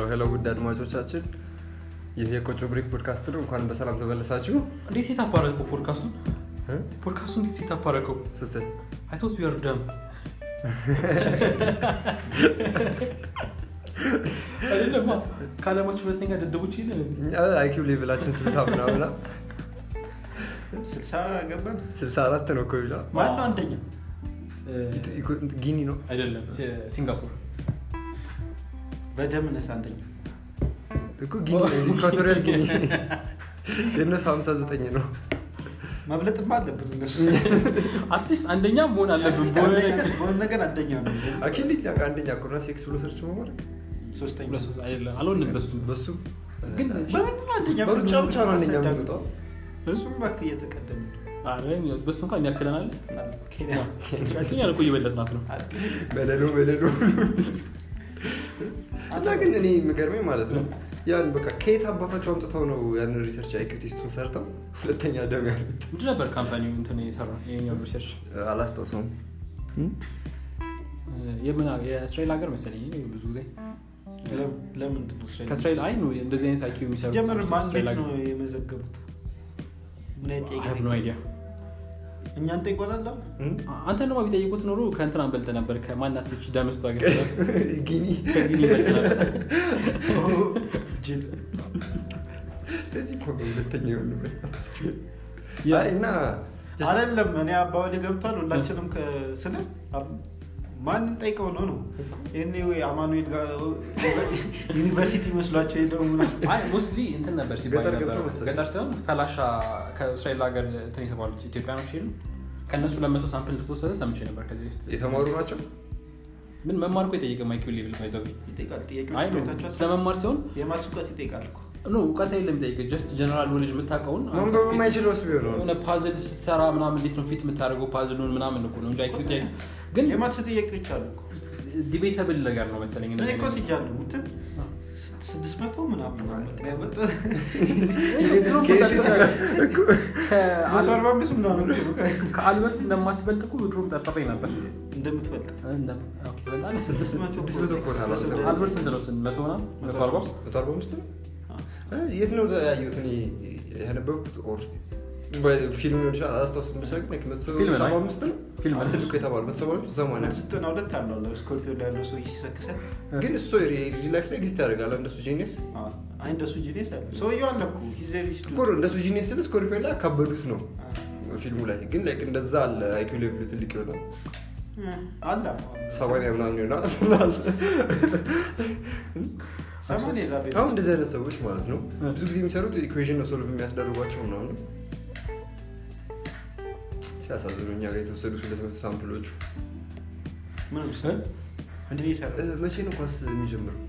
ሄሎ ውድ አድማጮቻችን ይህ የቆጮ ብሬክ ፖድካስት ነው እንኳን በሰላም ተመለሳችሁ እንዴት ሴት አፓረቀው ፖድካስቱን እ? ፖድካስቱ እንዴት ሴት አፓረቀው ስትል አይቶት ዩር ደም አይደለማ ከአለማችን ሁለተኛ ደደቦች የለን እኛ አይኪው ሌቭላችን ስልሳ ምናምና ስልሳ ገባን ስልሳ አራት ነው እኮ ይላ ማነው አንደኛ ጊኒ ነው አይደለም ሲ- ሲንጋፖር በደም ነስ አንደኛ እኮ ጊኒ ነው ኢኳቶሪያል ጊኒ የእነሱ ሀምሳ ዘጠኝ ነው መብለጥማ አለብን እነሱ አትሊስት አንደኛ መሆን አለብን አትሊስት በሆነ አንደኛ- ነገር በሆነ ነገር አንደኛ ነው አኪል አንደኛ ኮሮና ሴክስ ብሎ ሰርች መማር ሶስተኛ ሁለት ሶስት አይደለም አልሆንም በሱ በሱ ግን በምን ነው አንደኛ በሩጫ ብቻ ነው አንደኛ አሰዳሚ። የምንወጣው እሱም እባክህ እየተቀደም ነው አረ፣ በሱ እንኳን ያክለናል ኬንያ ኬንያ እኮ እየበለጥናት ነው በለሎ በለሎ እና ግን እኔ የምገርመኝ ማለት ነው ያን በቃ ከየት አባታቸው አምጥተው ነው ያንን ሪሰርች አይኪው ቴስቱን ሰርተው ሁለተኛ ደም ያሉት ምንድን ነበር ካምፓኒው እንትን የሰራ የኛው ሪሰርች አላስታውሰውም የምን የእስራኤል ሀገር መሰለኝ እኔ ብዙ ጊዜ ለም- ለምንድን ነው እስራኤል? ከእስራኤል አይ ነው እንደዚህ አይነት አይኪው የሚሰሩ ጀመር ማን ቤት ነው የመዘገቡት ምን አይነት ጥያቄ ኖ አይዲያ እኛን ጠይቆናል አንተ ደግሞ ቢጠይቁት ኖሮ ከእንትን አንበልጥ ነበር ከማናቶች ደመስቶ ሀገር ጊኒ ከጊኒ ይበልጥ ነበር ጅል ለዚህ እኮ ነው ሁለተኛ የሆንበት ያ- አይ እና just- አይደለም እኔ አባወሌ ገብቷል ሁላችንም ስለ ማንን ጠይቀው ነው ነው ይህኔ ወይ አማኑኤል ጋር ዩኒቨርሲቲ መስሏቸው ሄደው ምናምን አይ ሞስትሊ እንትን ነበር ሲባል ገጠር ነበር ገብተው መሰለኝ። ገጠር ሲሆን ፈላሻ ከእስራኤል ሀገር እንትን የተባሉት ኢትዮጵያኖች ሄዱ ከእነሱ ለመቶ ሳምፕል እንደተወሰደ ሰምቼ ነበር ከዚህ በፊት የተማሩ ናቸው ምን መማር እኮ የጠየቀ ማይኪው ሌቭል ባይዘው ይጠይቃል አይ ጥያቄዎች ነው ቤታቸው ስለ መማር ሲሆን የማስ እውቀት ይጠይቃል እኮ ኖ እውቀት የለም የሚጠይቅ ጀስት ጀነራል ኖሌጅ የምታውቀውን አንተ ማንበብ ፊት- የማይችለው ስ ቢሆን ነው የሆነ ፓዝል ስትሰራ ምናምን እንዴት ነው ፊት የምታደርገው ፓዝሉን ምናምን እኮ ነው እንጂ አይኪው ጥያቄ ግን የማትስ ጥያቄዎች አሉ እኮ ዲቤተብል ነገር ነው መሰለኝ እኔ እንደዚህ እኮ አይነት- ሲጃሉ እንትን ስድስት መቶ ምናምን መቶ አርባ አምስት ምናምን ከአልበርት እንደማትበልጥ እኮ ድሮም ጠርጠረኝ ነበር እንደምትበልጥ እንደም- ኦኬ፣ ትበልጣለህ? ስድስት መቶ ስድስት መቶ እኮ ነው አልበርት። አልበርት ስንት ነው? ስንት መቶ ምናምን? መቶ አርባ? መቶ አርባ አምስት ነው እ የት ነው ያየሁት እኔ ያነበብኩት ኦር እስኪ ፊልም ሊሆን ይችላል አላስታውስም ብቻ ግን መቶ ፊልም ነው። ሰባ አምስት ነው ፊልም ነው። አንድ እኮ የተባለው መቶ ሰባ አምስት ዘማንያ ዘጠና ሁለት አለው ስኮርፒዮ ላይ ያለው ሰው ሲሰክሰል ግን እሱ ሪል ላይፍ ላይ ኤግዚስት ያደርጋል እንደሱ ጂኒየስ አይ እንደሱ ጂኔስ አለ ሰውየው አለ እኮ ሂዘሪስ እኮ ነው እንደሱ ጂኒየስ ስል ስኮርፒዮ ላይ አካበዱት ነው ፊልሙ ላይ ግን ላይክ እንደዛ አለ አይኪው ሌቭሉ ትልቅ ይሆናል አለ ሰማንያ ምናምን ይሆናል ሰማንያ ዛ ቤት አሁን እንደዚህ አይነት ሰዎች ማለት ነው ብዙ ጊዜ የሚሰሩት ኢኩዌሽን ነው ሶልቭ የሚያስደርጓቸው ምናምን ሲያሳዝኑ እኛ ጋር የተወሰዱት ሁለት መቶ ሳምፕሎቹ ምንም እ? እንዴ ይሰራ እ፣ መቼ ነው ኳስ የሚጀምረው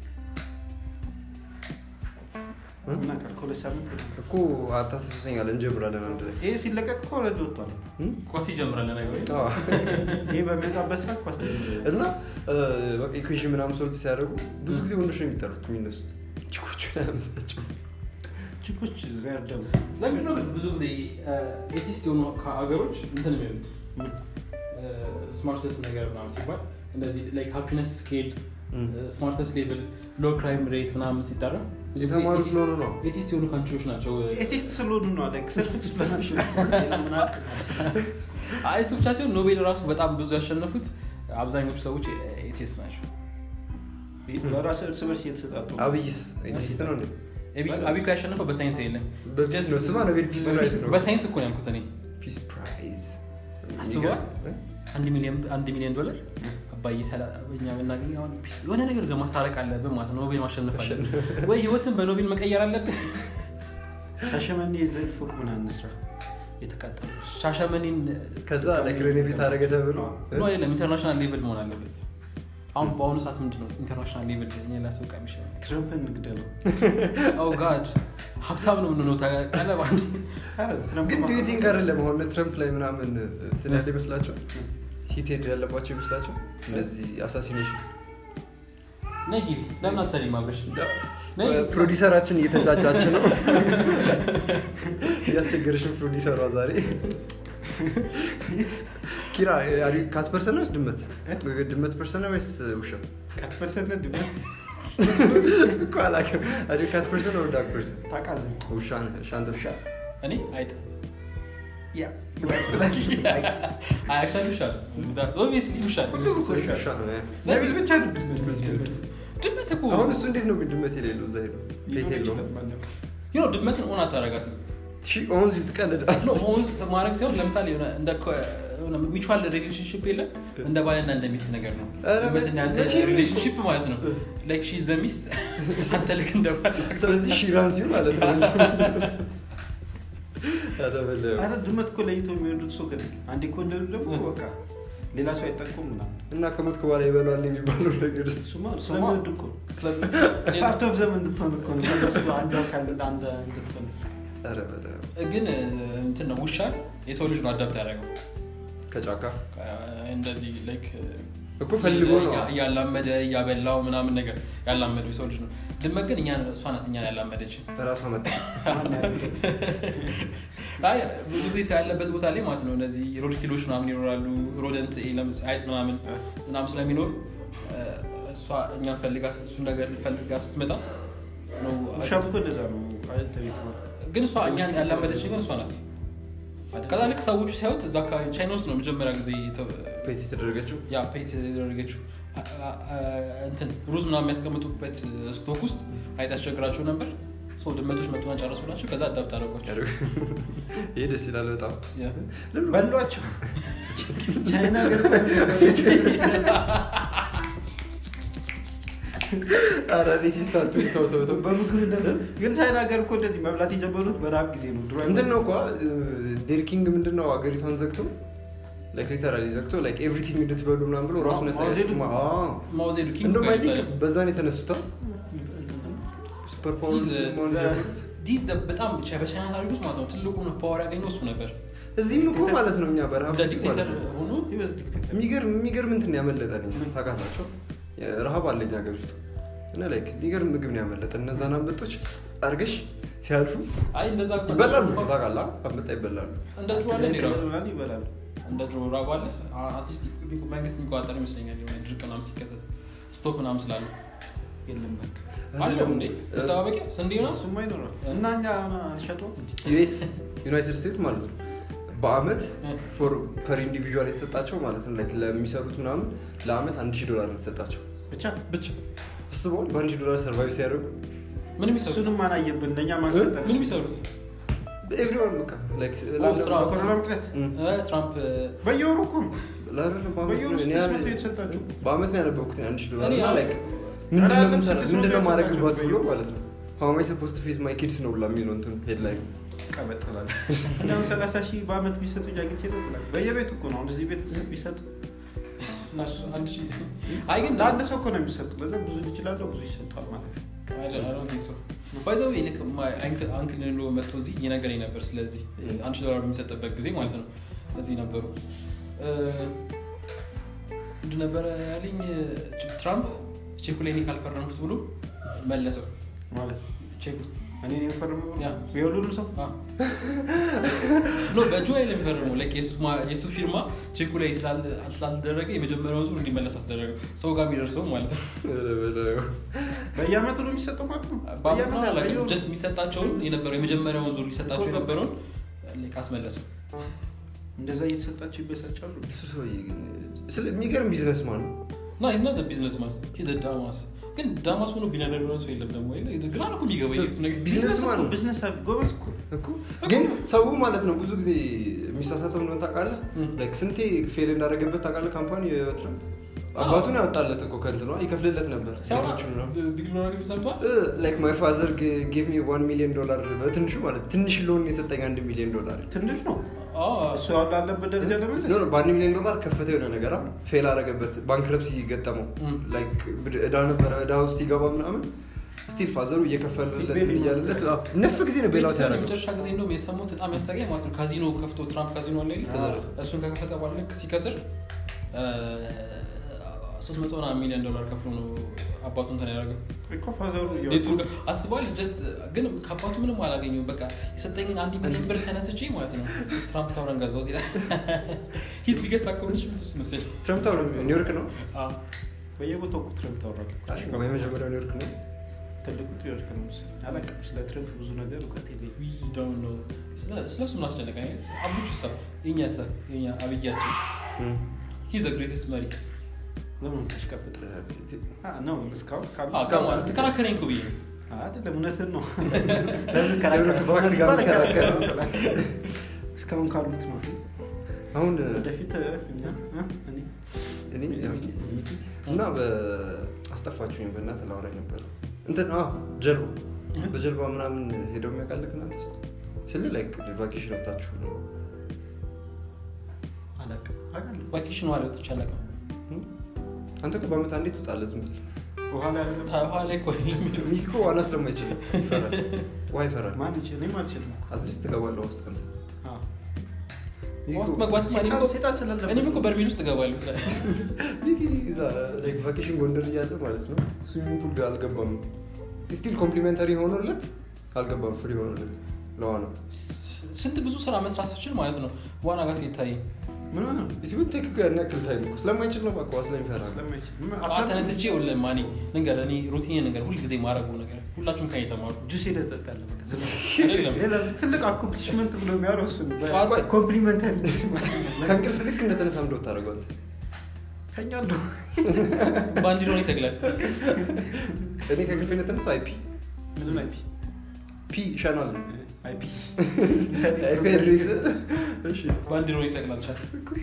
እና ቀር ከሁለት ሳምንት እኮ አታስሱሰኛል እንጀምራለን አንድ ላይ ይሄ ሲለቀቅ እኮ ኦልሬዲ ወጥቷል እም? ኳስ ይጀምራል ነገ ወይ? አዎ። ይሄ በሚወጣበት ሰዓት ኳስ ተጀምሯል። እና በቃ ኢኩዌሽን ምናምን ሶልቭ ሲያደርጉ ብዙ ጊዜ ወንዶች ነው የሚጠሩት የሚነሱት ችኮቹ ላይ ያመሳቸው ቺኮች ዘር ደግሞ ለምንድን ነው ግን ብዙ ጊዜ ኤቲስት የሆኑ ሀገሮች እንትን የሚሆኑት ምን? ስማርተስ ነገር ምናምን ሲባል እንደዚህ ላይክ ሃፒነስ ስኬል እም። ስማርተስ ሌቭል ሎ ክራይም ሬት ምናምን ሲጠራ ብዙ ጊዜ የተማሩ ኤቲስት- ስለሆኑ ነው ኤቲስት የሆኑ ካንትሪዎች ናቸው ኤቲስት ስለሆኑ ነው አለ ሰልፍ ኤክስፕላናሽን አይ እሱ ብቻ ሲሆን ኖቤል ራሱ በጣም ብዙ ያሸነፉት አብዛኞቹ ሰዎች ኤቲስት ናቸው በራስ እርስ በርስ እየተሰጣጡ አብይስ ኤቲስት ነው እንዴ? አቢ- አቢ እኮ ያሸነፈው በሳይንስ የለም በፒስ ነው ስማ ኖቤል ፒስ ፕራይዝ ነው በሳይንስ እኮ ነው ያልኩት እኔ ፒስ ፕራይዝ አስበዋል? አንድ ሚሊዮን አንድ ሚሊዮን ዶላር አባዬ ሰላ- እኛ ብናገኝ አሁን ፒስ- የሆነ ነገር ጋር ማስታረቅ አለብን ማለት ነው ኖቤል ማሸነፍ አለብን ወይ ህይወትን በኖቤል መቀየር አለብን ሻሸመኔ ዘንድ ፎቅ ምን አንስራ የተቃጠለ ሻሸመኔን ከዛ ላይክ ሬኖቬት አደረገ ተብሎ ኖ አይደለም ኢንተርናሽናል ሌቭል መሆን አለበት አሁን በአሁኑ ሰዓት ምንድን ነው ኢንተርናሽናል ሌቭል እኛ ላስወቃ የሚችለው ትረምፕን እንግደለው ኦ ጋድ ሀብታም ነው ምንነው ታውቃለህ በአንድ ኧረ ትረምፕ ግን ማ- ዱ ቲንክ አይደለም አሁን ትረምፕ ላይ ምናምን እንትን ያለ ይመስላቸው ሂቴድ ያለባቸው ይመስላቸው እንደዚህ አሳሲኔሽን ነይ ግቢ ለምን አሰሪም አብረሽ ነይ ፕሮዲሰራችን እየተጫጫች ነው እያስቸገረሽን ፕሮዲሰሯ ዛሬ ኪራ ካት ፐርሰን ነው ወይስ ድመት ድመት ፐርሰን ነው ወይስ ውሻ ከት ፐርሰንት ድመት እኮ አላውቅም። አሪ ካት ፐርሰን ኦር ዳግ ፐርሰን? ታውቃለህ ውሻ ነህ። እሺ፣ አንተ ውሻ እኔ አይጥ ያ አክቹዋሊ ውሻ ኦብቪየስሊ ውሻ ሁሉም እኮ ውሻ ውሻ ነህ። ነቢል ብቻ ነው ድመት ድመት እኮ አሁን እሱ እንዴት ነው ግን ድመት የሌለው እዛ ሄዶ ቤት የለውም? ዩ ድመትን ኦን አታረጋትም ሺ አሁን እዚህ ትቀልዳለህ። ኖ ኦን ማድረግ ሲሆን ለምሳሌ የሆነ እንደ ሚቹዋል ሪሌሽንሽፕ የለም እንደ ባልና እንደ ሚስት ነገር ነው ኧረ ድመትና አንተ መቼም እኮ- ሪሌሽንሽፕ ማለት ነው ላይክ ሺ ዘ ሚስት አንተ ልክ እንደ ባል ስለዚህ ሺራንሲ ማለት ነው። ኧረ በለው። አረ ድመት እኮ ለይተው የሚወዱት ሰው ግን አንዴ እኮ እንደሉ ደግሞ በቃ ሌላ ሰው አይጠቁም ምናምን እና ከሞትክ በኋላ ይበላል የሚባለው ነገር እሱ እሱማ ስለሚወዱ እኮ ፓርት ኦፍ ዘም እንድትሆን እኮ ነው እነሱ አንዱ አካል አንድ እንድትሆን ኧረ በለው። ግን እንትን ነው ውሻ የሰው ልጅ ነው አዳፕት ያደረገው ከጫካ እንደዚህ ላይክ እኮ ፈልጎ ነው። እያላመደ እያበላው ምናምን ነገር ያላመደው የሰው ልጅ ነው ድመት ግን እኛን እሷ ናት እኛን ያላመደችን ራሷ መጣ። አይ ብዙ ጊዜ ያለበት ቦታ ላይ ማለት ነው እነዚህ ሮድኪሎች ምናምን ይኖራሉ ሮደንት ለምስ አይጥ ምናምን ምናምን ስለሚኖር እ፣ እሷ እኛን ፈልጋ እሱን ነገር ፈልጋ ስትመጣ ነው ውሻ እኮ እንደዛ ነው አይደል ተቤት ነው ግን እሷ እኛን ያላመደች ግን እሷ ናት ከዛ ልክ ሰዎቹ ሲያዩት እዛ አካባቢ ቻይና ውስጥ ነው መጀመሪያ ጊዜ የተ- ፔት የተደረገችው ያ ፔት የተደረገችው አ- አ- አ- እንትን ሩዝ ምናምን የሚያስቀምጡበት ስቶክ ውስጥ አይጥ ያስቸግራቸው ነበር ሰው ድመቶች መጡና ጨረሱላቸው ከዛ አዳብት አደረጓቸው ይሄ ደስ ይላል በጣም ያ። ለምን በሏቸው ቻይና ሀገር ኧረ ሬሲስታንቱ ተው ተው ተው በምግብ እንደዛ ግን ቻይና ሀገር እኮ እንደዚህ መብላት የጀመሩት በረሀብ ጊዜ ነው ድሮ እንትን ነው እኮ ዴር ኪንግ ምንድን ነው ሀገሪቷን ዘግቶ ላይክ ሊተራሊ ዘግቶ ላይክ ኤቭሪቲንግ እንድትበሉ ምናምን ብሎ ራሱን ማኦ ዜዱንግ። ማውዜዱ ኪንግ እንደውም አይ ቲንክ ይባላል። በዛን የተነሱታ ሱፐር ፓወር He's, uh, መሆን the- የጀመሩት ዲዝ ዘ- በጣም ቻ- በቻይና ታሪክ ውስጥ ማለት ነው ትልቁን ፓወር ያገኘው እሱ ነበር እዚህም እኮ ማለት ነው እኛ በረሃብ እንደ ጊዜ ማለት ዲክቴተር ነው። ሆኖ የሚገርም የሚገርም እንትን ያመለጠን ታውቃላቸው ረሃብ አለኝ ሀገር ውስጥ እና ላይክ የሚገርም ምግብ ነው ያመለጠን እነዛን አንበጦች አርገሽ ሲያልፉ አይ እንደዛ እኮ ይበላሉ ታውቃላ አንበጣ ይበላሉ እንደ ድሮ አለ እንዴ ራቡ? ይበላሉ እንደ ድሮ ራቡ አለ አትሊስት መንግስት የሚቆጣጠር ይመስለኛል የሆነ ድርቅ ምናምን ሲከሰት ስቶክ ምናምን ስላለ የለም በቃ አለው እንዴ መጠባበቂያ ስንዴ ነው እሱማ ይኖራል እና እኛ ሸጠው ዩኤስ ዩናይትድ ስቴትስ ማለት ነው በአመት ፐር ኢንዲቪዥዋል የተሰጣቸው ማለት ነው ላይክ ለሚሰሩት ምናምን ለአመት አንድ ሺህ ዶላር ነው የተሰጣቸው ብቻ ብቻ አስበዋል በአንድ ሺህ ዶላር ሰርቫይቭ ሲያደርጉ ምን የሚሰሩት እሱንም አናየብን ለእኛ ምን ማሰጠን የሚሰሩት ኤቭሪዋን በቃ ላይክ ኦ፣ ስራ በኮሮና ምክንያት እም። እ፣ ትራምፕ በየወሩ እኮ ነው ለአረነ በአመት በየወሩ ነው። እኔ ስድስት ያለ- መቶ የተሰጣችሁ በአመት ነው ያነበብኩት አንድ ሺህ ዶላር እኔ እና ያው- ላይክ ምንድነው አላለም የምንሰራ- ስድስት መቶ ምንድነው የተሰጣቸው ማድረግባት ብሎ በየወሩ። ማለት ነው ሀው ማይ ሰፖስት ፌስ ማይ ኪድስ ነው ብላ የሚለው እንትን ሄድ ላይ ቀበጥላል እኛም ሰላሳ ሺህ በአመት ቢሰጡ ጃግቼ ነው ብላል በየቤቱ እኮ ነው አሁን እዚህ ቤት ቢሰጡ እነሱ አንድ ሺህ አይ ግን ለአንድ ሰው እኮ ነው የሚሰጡ ለዛ ብዙ ይችላለሁ ብዙ ይሰጧል ማለት ነው ባይዘው ልክ አንክል ሎ መጥቶ እዚህ እየነገረኝ ነበር ስለዚህ አንድ ሺህ ዶላር በሚሰጥበት ጊዜ ማለት ነው እዚህ ነበሩ እ፣ ምንድን ነበረ ያለኝ ትራምፕ ቼኩ ላይ እኔ ካልፈረምኩት ብሎ መለሰው ማለት ቼኩ እኔ ነው የፈረመው ያ። የሁሉንም ሰው አ። ኖ በእጁ ላይ የሚፈርመው ላይክ የእሱ ማ- የእሱ ፊርማ ቼኩ ላይ ስላል- ስላልተደረገ የመጀመሪያውን ዙር እንዲመለስ አስደረገው ሰው ጋር የሚደርሰው ማለት ነው በየአመቱ ነው የሚሰጠው ማለት ነው በአመት ነው በየአመቱ አላውቅም። በየወሩ። ጀስት የሚሰጣቸውን የነበረው የመጀመሪያውን ዙር ሊሰጣቸው የነበረውን ላይክ አስመለሰው እንደዛ እየተሰጣቸው ይበሳጫሉ እሱ ሰውዬ ግን ስለ- የሚገርም ቢዝነስ ማን ነው ና ኢዝ ናት ቢዝነስ ማን ሂዝ ዳማስ ግን ዳማስ ሆኖ ቢሊዮነር የሆነ ሰው የለም ደግሞ የለ ግራ ነው እኮ የሚገባኝ የእሱ ነገር ቢዝነስ ቢዝነስ ማን እኮ ነው? ቢዝነስ ጎበዝ እኮ እኮ ግን ሰው ማለት ነው ብዙ ጊዜ የሚሳሳተው እንደሆነ ታውቃለህ እም። ላይክ ስንቴ ፌል እንዳደረገበት ታውቃለህ ካምፓኒ የትራምፕ አባቱን ያወጣለት እኮ ከእንትኗ ይከፍልለት ነበር ሲያወራ ሴቶቹን ነው ቢሊዮነር ሰምቷል ላይክ ማይ ፋዘር ጌቭ ሚ ዋን ሚሊዮን ዶላር በትንሹ ማለት ትንሽ ሎን የሰጠኝ አንድ ሚሊዮን ዶላር ትንሽ ነው እሱ አሁን ላለበት ደረጃ ለመለስ ኖ ኖ፣ በአንድ ሚሊዮን ዶላር ከፈተ የሆነ ነገር አ፣ ፌል አረገበት ባንክረፕሲ ገጠመው እም። ላይክ ብድ- እዳ ነበረ እዳ ውስጥ ሲገባ ምናምን ስቲል ፋዘሩ እየከፈለለት ቤል ምን እያለለት አ፣ ነፍ ጊዜ ነው ቤላት ያደረገው መጨረሻ ጊዜ እንደውም የሰሙት በጣም ያስጠጋኝ ማለት ነው ካዚኖ ከፍቶ ትራምፕ ካዚኖ አለ የለ? አዎ። እሱን ከከፈተ በኋላ ልክ ሲከስር ሶስት መቶ ምናምን ሚሊዮን ዶላር ከፍሎ ነው አባቱ እንትን ያደረገው እኮ ፋዘሩ ዴቱ አስበዋል ጀስት ግን ከአባቱ ምንም አላገኘው በቃ የሰጠኝን አንድ ሚሊዮን ብር ተነስቼ ማለት ነው ትራምፕ ታውረን ገዛሁት ይላል ሂት ቢገስት አካውንቶች ምትስ መሰለኝ ትራምፕ ታውረ ኒውዮርክ ነው አዎ። በየቦታው እኮ ትረምፕ ታወራለህ እኮ። ወይ መጀመሪያው ኒውዮርክ ነው ትልቁ ኒውዮርክ ነው መሰለኝ። አላውቅም ስለ ትረምፕ ብዙ ነገር እውቀት የለኝም። We don't know። ስለ- ስለሱ ምን አስጨነቀኝ? አብቹ ሰ የኛ ሰ የኛ አብያችን ሂዘ ግሬትስት መሪ ለምን ታሽቀብጥ ነው እስካሁን ካብ- አዎ፣ እስካሁን ከማ- ተከራከረኝ እኮ ብዬ ነው። አይደለም እውነትህን ነው ለምን ከራከረ? በእውነት ጋር እኮ ከራከረ። አልከራከረም። እስካሁን ካሉት ነው አሁን ወደፊት እኛ እ? እኔ እኔ ሚኪ እና በአስጠፋችሁኝ በእናትህ ላውራ ነበር እንትን አዎ ጀልባ በጀልባ ምናምን ሄደው የሚያውቃልህ እናንተ ውስጥ ስል ላይክ ቫኬሽን ወጣችሁ ነው አላውቅም አውቃለሁ ቫኬሽን ዋላ ወጥቼ አላውቅም። አንተ እኮ በአመት አንዴ ትወጣለህ ዝም ብለህ በኋላ አይደለም ታውሃ ላይ እኮ የሚለው ሚኪ እኮ ዋና ስለማይችል ይፈራል ውሃ ይፈራል ማን ይችል እኔም አልችልም እኮ አትሊስት ትገባለህ ውስጥ ቀን አዎ። ውስጥ መግባት ሴጣን- ሴጣን ስላለበት እኔም እኮ በርሜል ውስጥ እገባለሁ። ሚኪ እዛ ላይክ ቫኬሽን ጎንደር እያለ ማለት ነው ስዊሚንግ ፑል አልገባም ስቲል ኮምፕሊሜንተሪ ሆኖለት አልገባም ፍሪ ሆኖለት ለዋናው ስንት ብዙ ስራ መስራት ስችል ማለት ነው ዋና ጋር ሲታይ ምን ሆነ ነው? ሲሆን ቴክ ያን ያክል ታይም እኮ ስለማይችል ነው በቃ ስለሚፈራ ነው ስለማይችል ምን- ጠዋት አትላንቲክ ተነስቼ ሁለ ማኔ ነገር እኔ ሩቲን ነገር ሁልጊዜ ማድረጉ ነገር ሁላችሁም ከኔ ተማሩ ጁስ ሄደህ ትጠጣለህ በቃ ዝም ብለህ። አይደለም ሌላ ትልቅ አኮምፕሊሽመንት ብሎ የሚያወራው እሱ ነው። ጠዋት- ኮምፕሊመንተሪ ጁስ ማለት ነው። ከእንቅልፍ ልክ እንደተነሳ እንደው ታደርገው አንተ ተኛለሁ። ባንዲሮን ይሰግላል እኔ ከእንቅልፍ እንደተነሳ አይፒ ብዙ አይፒ ፒ ሻናል አይፒ አይፒ አድሬስ እሺ ባንዲሮን ይሰግላል ቻ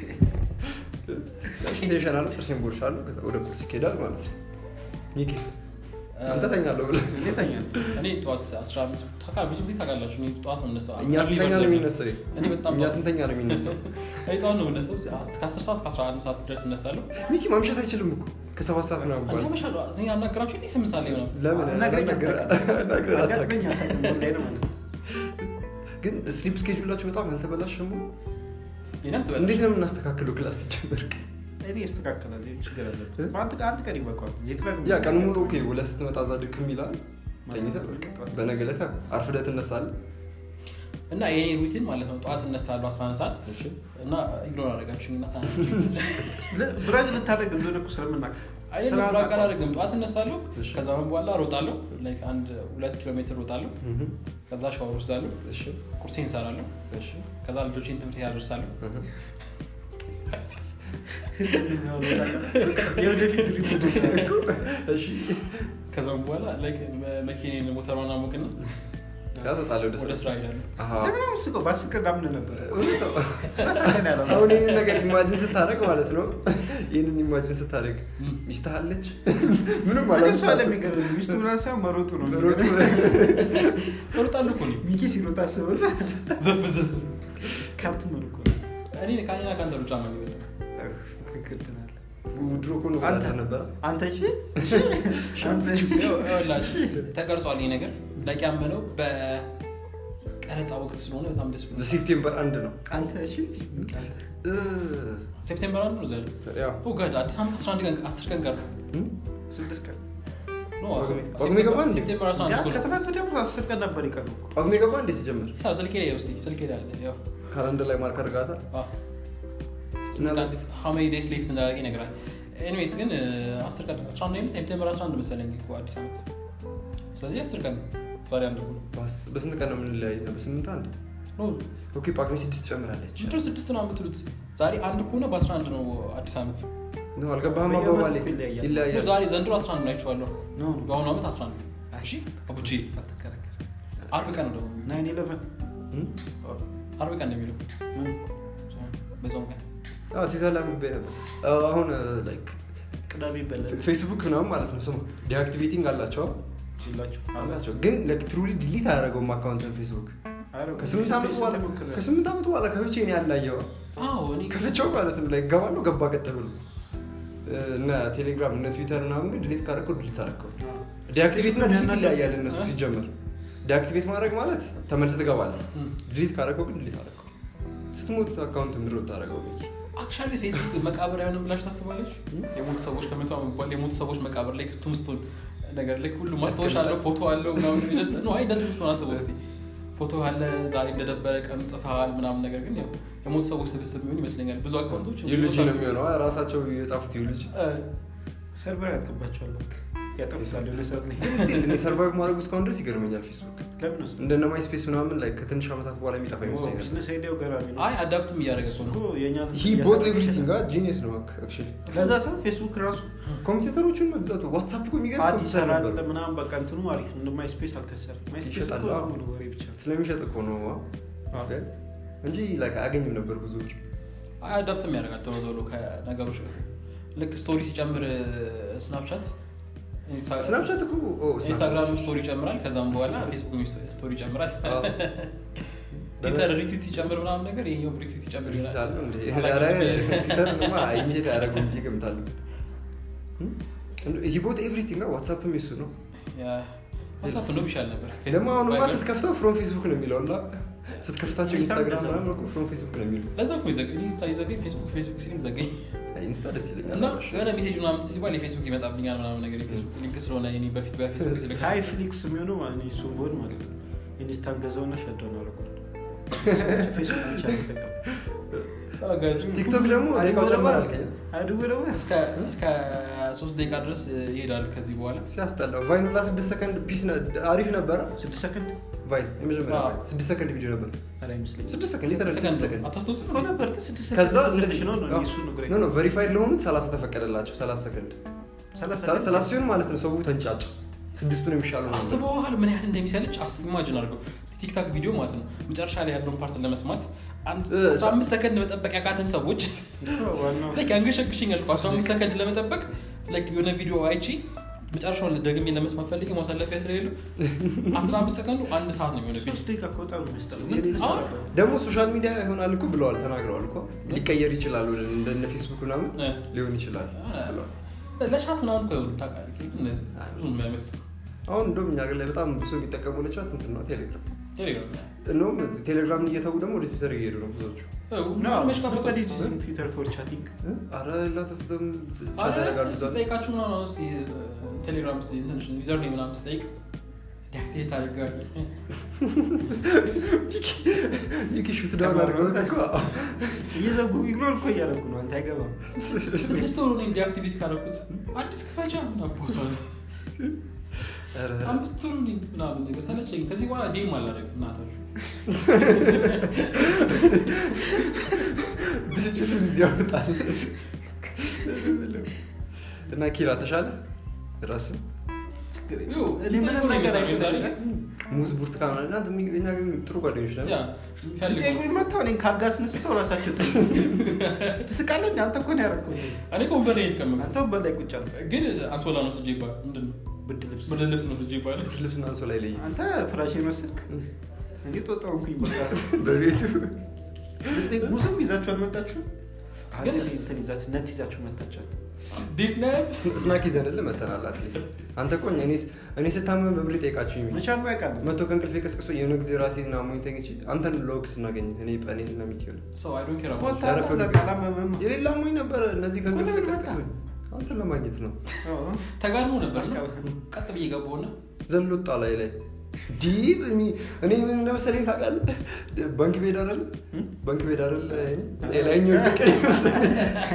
ፊት ሻናል ጥርሴን ቦርሻለሁ ከዛ ወደ ቁርስ ይኬዳል ማለት ነው ሚኪስ አንተ ተኛለሁ ብለህ እኔ ተኛለሁ። እኔ ጠዋት 15 ታውቃለህ ብዙ ጊዜ ታውቃላችሁ እኔ ጠዋት ነው የምነሳው እኛ ስንተኛ ነው የሚነሳው እኔ በጣም እኛ ጠዋት- ስንተኛ ነው የሚነሳው እኔ ጠዋት ነው የምነሳው ከ10 ሰዓት እስከ 11 ሰዓት ድረስ እነሳለሁ ሚኪ ማምሸት አይችልም እኮ ከሰባት ሰዓት ነው እኔ ባል አመሻለሁ እኔ አናገራችሁ እንዴ ስምንት ሰዓት ላይ ምናምን ለምን አናግረኝ ነገር- አታውቅም። ነገር አታውቅም። አጋጥመኝ አታውቅም። ኦንላይን ማለት ነው። ግን ስሊፕ ስኬጁላችሁ በጣም አልተበላሸም ይሄን አልተበላሽም። እንዴት ነው የምናስተካክለው ክላስ ሲጀምር እኔ ያስተካክላል። ይሄ ችግር አለበት። እ? በአንድ ቀን- አንድ ቀን ይበቃዋል። ጄት ላግ ያ ቀን ሙሉ ኦኬ ውለህ ስትመጣ እዛ ድክም ይላል ተኝተህ በቃ በነገ ዕለት አርፍደህ ትነሳለህ እና የኔ ሩቲን ማለት ነው ጠዋት እነሳለሁ 11 ሰዓት እሺ እና ኢግኖር አደረጋችሁ እና ል- ብራግ ልታደርግ እንደሆነ እኮ ስለምናውቅ ስራ ብራቅ አላደርግም ጠዋት እነሳለሁ እሺ። ከዛ በኋላ ሮጣለሁ ላይክ አንድ ሁለት ኪሎ ሜትር ሮጣለሁ እህ፣ ከዛ ሻወር ወስዳለሁ እሺ ቁርሴን እንሰራለሁ እሺ ከዛ ልጆቼን ትምህርት ያደርሳለሁ እህ። የወደፊት ድሪም እሺ ከዛም በኋላ ላይክ መኪኔን ሞተሯን አሞቅና ያ ትወጣለህ ወደ ወደ ስራ ስራ ሄዳለሁ አሃ ለምን ስቀው በአስር ቀን ዳምን ነበር እውነት ነው። ስለሰከን ያለ አሁን ይህንን ነገር ኢማጂን ስታደርግ ማለት ነው ይህንን ኢማጂን ስታደርግ እም። ሚስትህ አለች ምንም እሱ ማለት አለ የሚገርም ሚስቱ ምናምን ሳይሆን መሮጡ ነው ሮጡ እሮጣለሁ እኮ እኔ ሚኪ ሲሮጥ አስበው ዘፍ ዘፍ ካርቱን እኮ እኔ ከኔና ከአንተ ሩጫ ነው የሚበልጠው ትክክል ትላለህ። ድሮ እኮ ነው አንተ ወጣት ነበረ አንተ እሺ እሺ አንተ ይኸው- ይኸውላችሁ ተቀርጿል ይህ ነገር ላይክ ያመነው በቀረጻ ወቅት ስለሆነ በጣም ደስ ብሎ በሴፕቴምበር አንድ ነው አንተ እሺ አንተ እ፣ ሴፕቴምበር አንድ ነው ዘለ ያው ጋድ አዲስ ዓመት 11 ቀን 10 ቀን ቀር እም? ስድስት ቀን ኖ ጳጉሜ- ጳጉሜ ገባ እንዴ? ሴፕቴምበር 11 ያ እኮ ነው። ከትናንት ወዲያ እኮ አስር ቀን ነበር የቀረው እኮ ጳጉሜ ገባ እንዴት ሲጀምር ይሳል ስልኬ ላይ ውስጥ ስልኬ ላይ አለ ያው ካላንደር ላይ ማርክ አድርጋታል እና ሀመይ ዴስ ሌፍት እንዳደረገ ይነግራል ኤኒዌይስ ግን እ፣ 10 ቀን 11 ነው ሴፕቴምበር 11 መሰለኝ እኮ አዲስ ዓመት ስለዚህ 10 ቀን ነው ዛሬ አንድ ነው በስ- በስንት ቀን ነው የምንለያይ በስምንት አንድ ኖ ኦኬ ጳጉሜ ስድስት ትጨምራለች ምንድነው ስድስት ነው የምትሉት ዛሬ አንድ ከሆነ በ11 ነው አዲስ ዓመት ነው አልገባህም በየዓመቱ አባባሌ እኮ ይለያያል። ኖ፣ ይለያያል ዛሬ ዘንድሮ 11 ነው አይቼዋለሁ ኖ በአሁኑ ዓመት 11 ነው እሺ አቡጂ አትከራከር አርብ ቀን ነው ደግሞ ናይን ኢለቨን እም? አርብ ቀን ነው የሚለው ምን በዛውም ቀን አዎ ትዊተር ላይ አንብቤ ነበር አዎ፣ አሁን ላይክ ቅዳሜ ይበላል ፌስቡክ ምናምን ማለት ነው ስሙ ዲአክቲቬቲንግ አላቸው ሲላችሁ አላቸው ግን ትሩሊ ዲሊት አያደረገውም አካውንትን ፌስቡክ ከስምንት ዓመት በኋላ ከስምንት ዓመት በኋላ ከፍቼ እኔ ያላየው አዎ እኔ ከፍቼው ማለት ነው ላይ ገባለሁ ገባ ቀጥ ብሎ እነ ቴሌግራም እነ ትዊተር ምናምን ግን ዲሊት ካደረከው ዲሊት አደረከው ዲአክቲቬት እና ዲሊት ይለያያል እነሱ ሲጀመር ዲአክቲቬት ማድረግ ማለት ተመልሰህ ትገባለህ እም። ዲሊት ካደረከው ግን ዲሊት አደረከው ስትሞት አካውንት ምድሮ ታደረገው አክቹዋሊ ፌስቡክ መቃብር አይሆንም ብላችሁ ታስባለች የሞቱ ሰዎች ከመቶ ዓመት በኋላ የሞቱ ሰዎች መቃብር ላይ ክስቱምስቱን ነገር ላይ ሁሉ ማስታወሻ አለው ፎቶ አለው ምናምን የሚደርስ ነው አይ እንደ ትውስቱን አስበው እስኪ ፎቶ አለ ዛሬ እንደነበረ ቀኑ ጽፈሃል ምናምን ነገር ግን ያው የሞቱ ሰዎች ስብስብ የሚሆን ይመስለኛል ብዙ አካውንቶች ዩልጂ ነው የሚሆነው ራሳቸው የጻፉት ዩልጂ እ፣ ሰርቨር ያልቅባቸዋል በቃ ያጠፉታል የሆነ ሰዓት ላይ ግን ስቲል እኔ ሰርቫይቭ ማድረጉ እስካሁን ድረስ ይገርመኛል ፌስቡክ ለምን ነው እንደነ ማይ ስፔስ ምናምን ላይ ከትንሽ ዓመታት በኋላ የሚጠፋ ይመስለኛል ቢዝነስ አይዲያው ገራሚ ነው አይ አዳፕትም እያደረገ እኮ እኮ ነው የእኛ ሂ ቦት ኤቭሪቲንግ ጂኒየስ ነው አክቹዋሊ ለዛ ሰው ፌስቡክ ራሱ ኮምፒውተሮቹን መግዛቱ ዋትሳፕ እኮ የሚገርም አዲስ ኮምፒውተር ይሰራል ነበር ምናምን በቃ እንትኑ አሪፍ እንደ ማይ ስፔስ አልከሰርም ማይ ስፔስ ይሸጣል፣ እኮ አዎ። ሙሉ ወሬ ብቻ ነው። ስለሚሸጥ እኮ ነው ዋ። አዎ። እንጂ like አያገኝም ነበር ብዙዎች አይ አዳፕትም ያደርጋል ቶሎ ቶሎ ከነገሮች ጋር ልክ ስቶሪ ሲጨምር ስናፕቻት ስናፕቻት እኮ ኦ፣ ኢንስታግራም ስቶሪ ይጨምራል ከዛም በኋላ ፌስቡክ ስቶሪ ይጨምራል አዎ። ትዊተር ሪትዊት ሲጨምር ምናምን ነገር ይሄኛውም ሪትዊት ይጨምር ይሆናል ይላሉ እንዴ? አላውቅም። ኧረ ትዊተርንማ ኢሚቴት አያደርጉም ብዬ እገምታለሁ። ሂ ቦት ኤቭሪቲንግ ዋትሳፕም የሱ ነው ዋትሳፕ እንደውም ይሻል ነበር ደግሞ አሁንማ ቫይበር። ስትከፍተው ፍሮም ፌስቡክ ነው የሚለው እና ስትከፍታቸው ኢንስታ ኢንስታግራም እንደዛ ምናምን እኮ ፍሮም ፌስቡክ ነው የሚሉት ለዛ እኮ ይዘጋኝ ኢንስታ ይዘጋኝ ፌስቡክ ፌስቡክ ሲል ይዘጋኝ አይ፣ ኢንስታ ደስ ይለኛል እና የሆነ ሜሴጅ ምናምን ሲባል የፌስቡክ ይመጣብኛል ምናምን ነገር የፌስቡክ ሊንክ ስለሆነ እኔ በፊት በፌስቡክ ሲልክ ሀይ ፍሊክስ የሚሆነው ማለት ነው እሱም ቦን ማለት ነው ኢንስታን ገዛውና ሸዳውን አደረኩት ፌስቡክ ብቻ ነው የሚጠቀመው። ቲክቶክ ደግሞ ደቂቃው ጨመረ አልከኝ አድጎ ደግሞ እስከ እስከ ሶስት ደቂቃ ድረስ ይሄዳል ከዚህ በኋላ ሲያስጠላው ቫይን ሁላ ስድስት ሰከንድ ፒስ ነ- አሪፍ ነበረ ስድስት ሰከንድ ቫይን የመጀመሪያ አዎ። ቫይን ስድስት ሰከንድ ቪዲዮ ነበር አላ አይመስለኝም ስድስት ሰከንድ የተረ ስድስት ሰከንድ ሰከንድ አታስታውስም እኮ ነበር ግን ስድስት ከዛ ሰከንድ ትንሽ ነው ነው እሱ ነው ግሬት ኖ ኖ ቨሪፋይድ ለሆኑት ሰላሳ ተፈቀደላቸው ሰላሳ ሰከንድ ሰላሳ ሰላሳ ሲሆን ማለት ነው ሰው ተንጫጫ ስድስቱ ነው የሚሻለው ነበር። አስበዋል ምን ያህል እንደሚሰለች አስ ኢማጅን አድርገው እስኪ ቲክታክ ቪዲዮ ማለት ነው መጨረሻ ላይ ያለውን ፓርት ለመስማት አንድ እ፣ 15 ሰከንድ መጠበቅ ያቃተን ሰዎች ዋናው ላይክ ያንገሸግሽኛል እኮ 15 ሰከንድ ለመጠበቅ ላይክ የሆነ ቪዲዮ አይቺ መጨረሻውን ደግሜ ለመስማት ፈልጌ ማሳለፊያ ስለሌሉ 15 ሰከንዱ አንድ ሰዓት ነው የሚሆነብኝ ሶስት ደቂቃ እኮ በጣም ነው የሚያስጠላው። ምን? የኔ ልጅ አሁን? ነበር። ደግሞ ሶሻል ሚዲያ ይሆናል እኮ ብለዋል ተናግረዋል እኮ ሊቀየር ይችላል ወደ እንደነ ፌስቡክ ምናምን እ። ሊሆን ይችላል አ- ብለዋል ለሻት ምናምን እኮ ይሆኑ ታውቃለህ እነዚህ ብዙ የማይመስሉ አሁን እንደውም እኛ ሀገር ላይ በጣም ብዙ የሚጠቀሙ ለቻት እንትን ነው ቴሌግራም ቴሌግራም እንደውም ቴሌግራምን እየተዉ ደግሞ ወደ ትዊተር እየሄዱ ነው ብዙዎቹ No, መሽካበቶ nobody is using Twitter for chatting. አረ ላተፍተም ቻት ያደርጋሉ እዛ ላይ። ስጠይቃችሁ ምናምን እስኪ ቴሌግራም ስ ትንሽ ዩዘር ኔም ምናምን ስጠይቅ ዲአክቲቬት አድርገዋል ይህ ሹት ዳውን አድርገውት እኮ እየዘጉ ኢግኖር እኮ እያደረጉ ነው። አንተ አይገባም። ስድስት ወሩ ነው ዲአክቲቬት ካደረኩት አዲስ ክፈቻ ምናምን ቦታ ኧረ፣ አምስት ወሩ ነው ምናምን ነገር ሰለቸኝ ከዚህ በኋላ ዴም አላደርግም እናታችሁ ብስጭቱን እዚህ ያወጣል እና ኪራ ተሻለ ራስ ይኸው፣ እኔ ምንም ይጠይቁኝ ነገር ነበር ዛሬ። አይጠይቁኝ። ሙዝ ብርቱካን ምናምን እናንተ የሚገኛ ግን ጥሩ ጓደኞች ነን ያ ፈልገው ሊጠይቁኝ መጥተው እኔን ካልጋ አስነስተው ራሳቸው ት- ትስቃለህ እንዴ? አንተ እኮ ነው ያደረኩት። እኔ እኮ ወንበር ላይ የተቀመጥኩት አንተ ወንበር ላይ ቁጭ አልክ። ግን አንሶላ ነው ስጄ ይባል ምንድን ነው ብርድ ልብስ ብርድ ልብስ ነው ስጄ ይባል ልብስና አንሶ ላይ ለይ አንተ ፍራሽ መሰልክ እንዴ? ጦጣውንኩኝ በቃ በቤቱ ልጠይቅ- ሙዝም ይዛችሁ አልመጣችሁ? ግን- ግን እንትን ይዛችሁ ነት ይዛችሁ መጣችኋል። ዲስ ናይት ስናክ ይዘንል መተናል አትሊስት አንተ እኮ እኔ እኔ ስታመም በብር ጠይቃችሁ ይሚ መቻል ያውቃል። መቶ ከእንቅልፌ ቀስቅሶ የሆነ ጊዜ ራሴን አሞኝ ተኝቼ አንተን ለወግ ስናገኝ እኔ ጳኔል እና ሚኪሆን ሰው አይ ዶንት ኬር እኮ አባውት አታውቅም፣ ያረፈ- ለምን አላመመህም? የሌላ አሞኝ ነበረ እነዚህ ከእንቅልፌ እኮ ለምን ቀስቅሶኝ አንተን ለማግኘት ነው አዎ። ተጋድሞ ነበር እና አሽቃባጭ። ቀጥ ብዬ ገባሁና ዘሎ ወጣ ላይ ላይ ዲብ እሚ- እኔ ምን እንደመሰለኝ ታውቃለህ ባንክ ቤት አይደል እም? ባንክ ቤት አይደል ሌላኛው ቀን መሰለኝ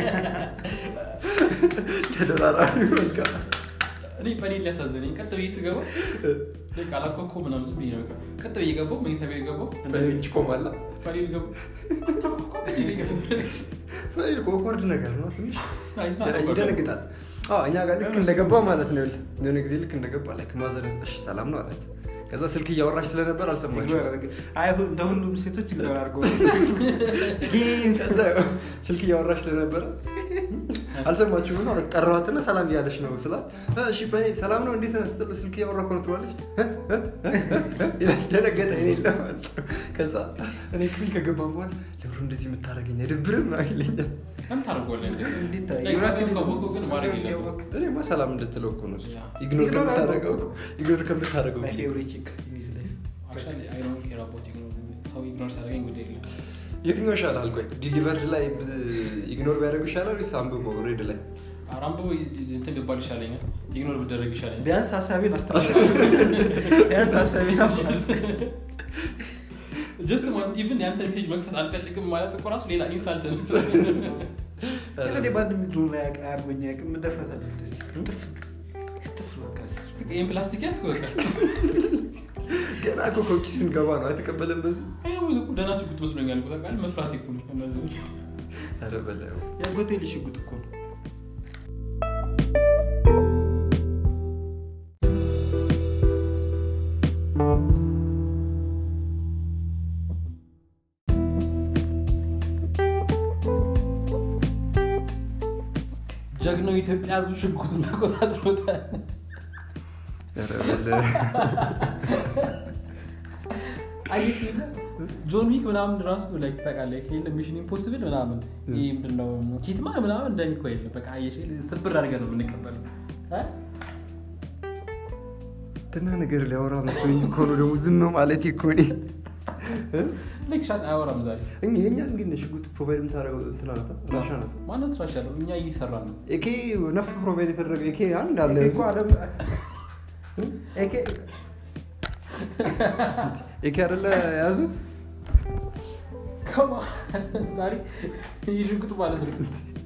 ተደራራቢ በቃ እኔ በኔን ሊያሳዘነኝ ቀጥ ብዬ ስገባ ልክ አላኮኮ ምናምን ዝም ብዬ ነው በቃ ቀጥ ብዬ ገባሁ መኝታ ቤት ገባሁ ፓኔል ቆማላ በኔን ገባሁ አታኮኮ ብዬ ገባሁ ፓኔል ኮኮርድ ነገር ነው ትንሽ ናይስ ናት ይደነግጣል አዎ እኛ ጋር ልክ እንደገባ ማለት ነው ይኸውልህ የሆነ ጊዜ ልክ እንደገባ ላይ ማዘነት እሺ ሰላም ነው አላት ከዛ ስልክ እያወራች ስለነበር አልሰማችም ኢግኖር አደረገ። አይ ሁ- እንደ ሁሉም ሴቶች ኢግኖር አድርገው ከዛ ስልክ እያወራች ስለነበረ አልሰማችም እና ጠራዋትና ሰላም እያለች ነው ስላት እ እሺ በኔ ሰላም ነው እንዴት ነህ ስትለው ስልክ እያወራ እኮ ነው ትለዋለች እ? እ? እ? እ? ይላል። ደነገጠ እኔ የለም ማለት ነው። ከዛ እኔ ክፍል ከገባን በኋላ ለብሮ እንደዚህ የምታደርገኝ አይደብርም ነው ይለኛል ለምን ታደርገዋለህ እንዴ? እንዴት Like, ሰላም ካወቅኩ ግን ማድረግ የለብህም። እኔማ ሰላም እንድትለው እኮ ነው እሱ። ያ። ኢግኖር ኢግኖር ከምታደርገው አድርገው። ኢግኖር ከምታደርገው My favorite chick in his life. Actually, I don't care about ignore. ሰው ኢግኖር ሲያደርገኝ ጉዳይ የለም። የትኛው ይሻላል ቆይ ዲሊቨርድ ላይ ኢግኖር ቢያደርጉ ይሻላል ወይስ አንብቦ ሬድ ላይ ኧረ አንብቦ እንትን ቢባል ይሻለኛል ኢግኖር ብደረግ ይሻለኛል ቢያንስ ሀሳቤን አስተላልፍ። ቢያንስ ሀሳቤን አስተላልፍ። ጀስት ማለት ኢቭን የአንተ ፔጅ መክፈት አልፈልግም ማለት እኮ ራሱ ሌላ ኢንሳልት ነው እኔ በአንድ ሚድሮ ላይ አያርጎኛ ቅም ደፈታለ ጥፍ ጥፍ በቃ ይህን ፕላስቲክ ያስከወቀ ገና እኮ ከውጭ ስንገባ ነው አይተቀበለም በዚህ ደህና ሽጉጥ መስሎኛል እኮ ታውቃለህ መፍራት እኮ ነው እነዚህ ኧረ በላዩ የአጎቴ ልጅ ሽጉጥ እኮ ነው ጀግናው የኢትዮጵያ ህዝብ ሽጉጡን ተቆጣጥሮታል ኧረ በላዩ አየህ የለ ጆን ዊክ ምናምን ራሱ ላይ ታውቃለህ የለ ሚሽን ኢምፖስብል ምናምን ይህ ምንድን ነው ኪትማን ምናምን እንደኔ እኮ የለም በቃ አየሽ ስብር አድርገን ነው የምንቀበለው እ? ትና ነገር ሊያወራ መስሎኝ እኮ ነው ደግሞ ዝም ማለት እኮ እኔ ልክ ሻል አያወራም ዛሬ እኛ የእኛን ግን ሽጉጥ ፕሮቫይድ የምታደርገው እንትና ናት ራሻ ናት ማነት ስራሽ ያለው እኛ እየሰራ ነው ኤኬ ነፍ ፕሮቫይድ የተደረገ ኤኬ አንድ አለ ኤኬ እኮ ያዙት አለም ኤኬ ኤኬ አይደለ ያዙት ከማ ዛሬ ይህ ሽጉጥ ማለት ነው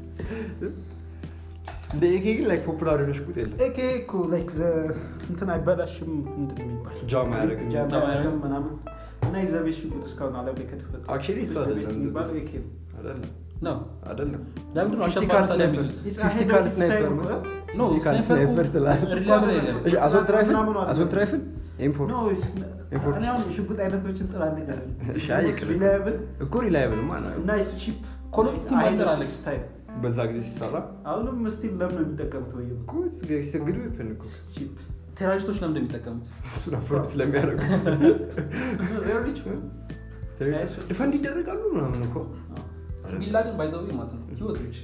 እንደ ኤኬ ግን ላይ ፖፑላር የሆነ ሽጉጥ የለም ኤኬ እኮ ላይክ እንትን አይበላሽም ምንድን ነው የሚባል ጃም አያደርግም። ጃም ጃም አያደርግም አያደርግም። ምናምን እና የዘቤት ሽጉጥ እስካሁን አለም ላይ ከተፈጠረ Actually እሱ ዘቤት አይደለም የሚባለው ኤኬ ነው አይደለም ነው አይደለም ለምንድን ነው ፊፍቲ አሸባሪ ካል ታዲያ ስናይፐር የሚይዙት? ፊፍቲ ካል ስናይፐር ነው ኖ ፊፍቲ ካል ስናይፐር ስናይፐር ትላለህ ሪላብል የለም እሺ አሶልት ራይፍል ምናምን አለ። አሶልት ራይፍል ኤምፎር ኖ ኤፎርት። እኔ አሁን የሽጉጥ አይነቶችን ጥላለኝ አይደል? እሺ፣ አይ ይቅር። ሪላያብል እኮ ሪላይብል ማለት እና ቺፕ Call of Duty ማይተር አለ። ስታይል በዛ ጊዜ ሲሰራ አሁንም ስቲል ለምን ነው የሚጠቀሙት ወይ እኮ ሲሰግዱ ይፈን እኮ ቺፕ ቴሮሪስቶች ለምንድን ነው የሚጠቀሙት እሱን አፎርድ ስለሚያደርጉት ሪያሊቲ ቴሮሪስቶች ዲፈንድ ይደረጋሉ ምናምን እኮ ቢንላደን ባይዘዊ ማለት ነው ሂወዝ ሪች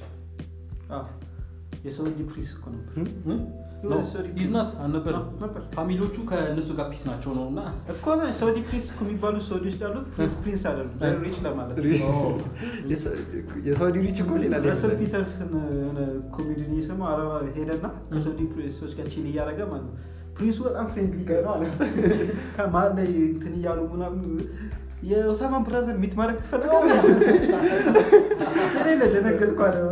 የሰው እጅ ፕሪስ እኮ ነበር ሂዝናት አልነበረም ነበር ፋሚሊዎቹ ከእነሱ ጋር ፒስ ናቸው ነው እና እኮ ነው ሳውዲ ፕሪንስ እኮ የሚባሉ ሳውዲ ውስጥ ያሉት ፕሪንስ ፕሪንስ አይደሉም ሪች ለማለት ነው። የሳውዲ ሪች እኮ ሌላ ረሰል ሌላ ፒተርስን የሆነ ኮሜዲን እየሰማ አረባ ሄደና ከሳውዲ ፕሪንሶች ጋር ቺል እያደረገ ማለት ነው ፕሪንሱ በጣም ፍሬንድሊ ጋር ነው አለ ከመሀል ላይ እንትን እያሉ ምናምን የኦሳማን ብራዘር ሚት ማድረግ ትፈልጋለህ? እኔ ለደነገጥኩ አለ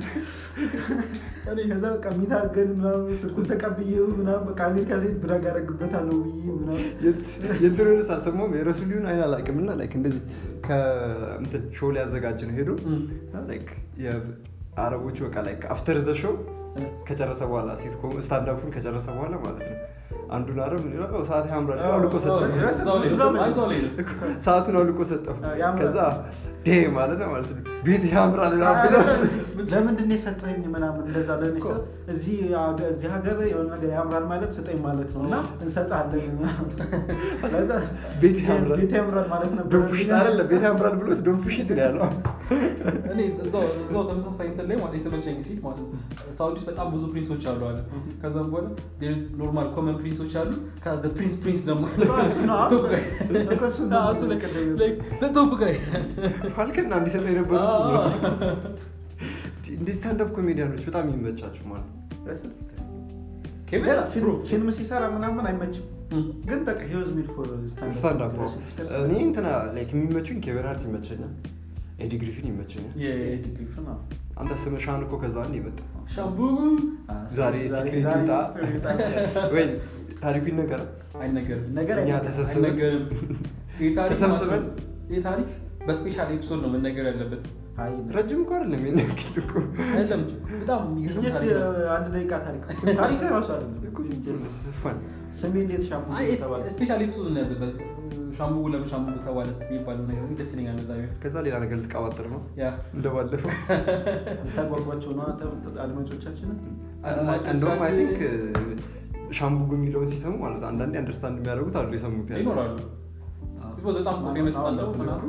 እኔ ከዛ በቃ ሚት አድርገን ምናምን ስልኩን ተቀብዬው ምናምን በቃ አሜሪካ ሴት ብራግ ያደረግበታለሁ ብዬ ምናምን የትሮንስ አልሰማሁም የረሱሊውን አይን አላውቅም እና ላይክ እንደዚህ ከእንትን ሾው ሊያዘጋጅ ነው ሄዶ እና ላይክ የአረቦቹ በቃ ላይክ አፍተር ዘ ሾው ከጨረሰ በኋላ ሲትኮም ስታንዳፑን ከጨረሰ በኋላ ማለት ነው አንዱን አረብ ምን ይላል "ኦ፣ ሰዓት ያምራል ሲለው አውልቆ ሰጠው እዛው ላይ ነው። አይ፣ እዛው ላይ ነው። ሰዓቱን አውልቆ ሰጠው ያምራል። ከዛ ዴ ማለት ነው ማለት ነው ቤት ያምራል ምናምን ብለው ለምንድን ነው የሰጠኝ ምናምን እንደዛ ለእኔ ስል እዚህ ሀገ- እዚህ ሀገር የሆነ ነገር ያምራል ማለት ስጠኝ ማለት ነው እና እንሰጣለን ምናምን። ከዛ ቤት ያምራል ቤት ያምራል ማለት ነበር ዶንፍሽት አይደለም ቤት ያምራል ብሎት ዶንፍሽት ነው ያለው እኔ እዛው እዛው ተመሳሳይ እንትን ላይ ማለት የተመቸኝ ሲል ማለት ነው ሳውዲ ውስጥ በጣም ብዙ ፕሪንሶች አሉ አለ ከዛም በኋላ ኖርማል ኮመን ፕሪንሶች አሉ ፕሪንስ ፕሪንስ ደግሞ አለ። እሱ ነው። ቶፕ ጋይ። እኮ እሱ ነው። አዎ፣ እሱ ላይ- like the top guy። ፋልከና እንዲሰጠው የነበሩ እሱ ነው እንደ ስታንዳፕ ኮሜዲያኖች በጣም የሚመቻችሁ ማለት ነው ኬቪን ሌላ ብሮ። ፊልም- ፊልም ሲሰራ ምናምን አይመችም እም። ግን በቃ ሂወዝ ሜድ ፎር ስታንዳፕ እኔ እንትና ላይክ የሚመቹኝ ኬቨን ሃርት ይመቸኛል ኤዲ ግሪፊን ይመቸኛል የ- አንተ ስም ሻን እኮ ከዛ አንድ የመጣ ሻምቡ ዛሬ ሲክሬት ይውጣ ወይ ታሪኩ ይነገራል አይነገርም ነገር እኛ አይነት ተሰብስበን አይነገርም ይህ ታሪክ ተሰብስበን ማለት ነው። ይህ ታሪክ በስፔሻል ኤፒሶድ ነው መነገር ያለበት አይ ረጅም እኮ አይደለም የሚነግድ እኮ አይደለም በጣም የሚገርም ጀስት ታሪክ ነው። አንድ ደቂቃ ታሪክ ታሪክ ራሱ አይደለም እኮ ፈን ስሜ እንዴት ሻምፑ አይ ተባለ ስፔሻል ኤፒሶድ ነው ያዘበት ሻምቡ ለምን ሻምቡ ተባለ የሚባለው ነገር ደስ ይለኛል በዛ ቢሆን ከዛ ሌላ ነገር ልትቀባጥር ነው ያ እንደባለፈው ታጓጓቸው ነው አድማጮቻችንን እንደውም አይ ቲንክ ሻምቡግ የሚለውን ሲሰሙ ማለት አንዳንዴ አንደርስታንድ የሚያደርጉት አሉ የሰሙት ያለ ይኖራሉ ቢኮዝ በጣም ፌመስ ስታንዳፕ ምናምን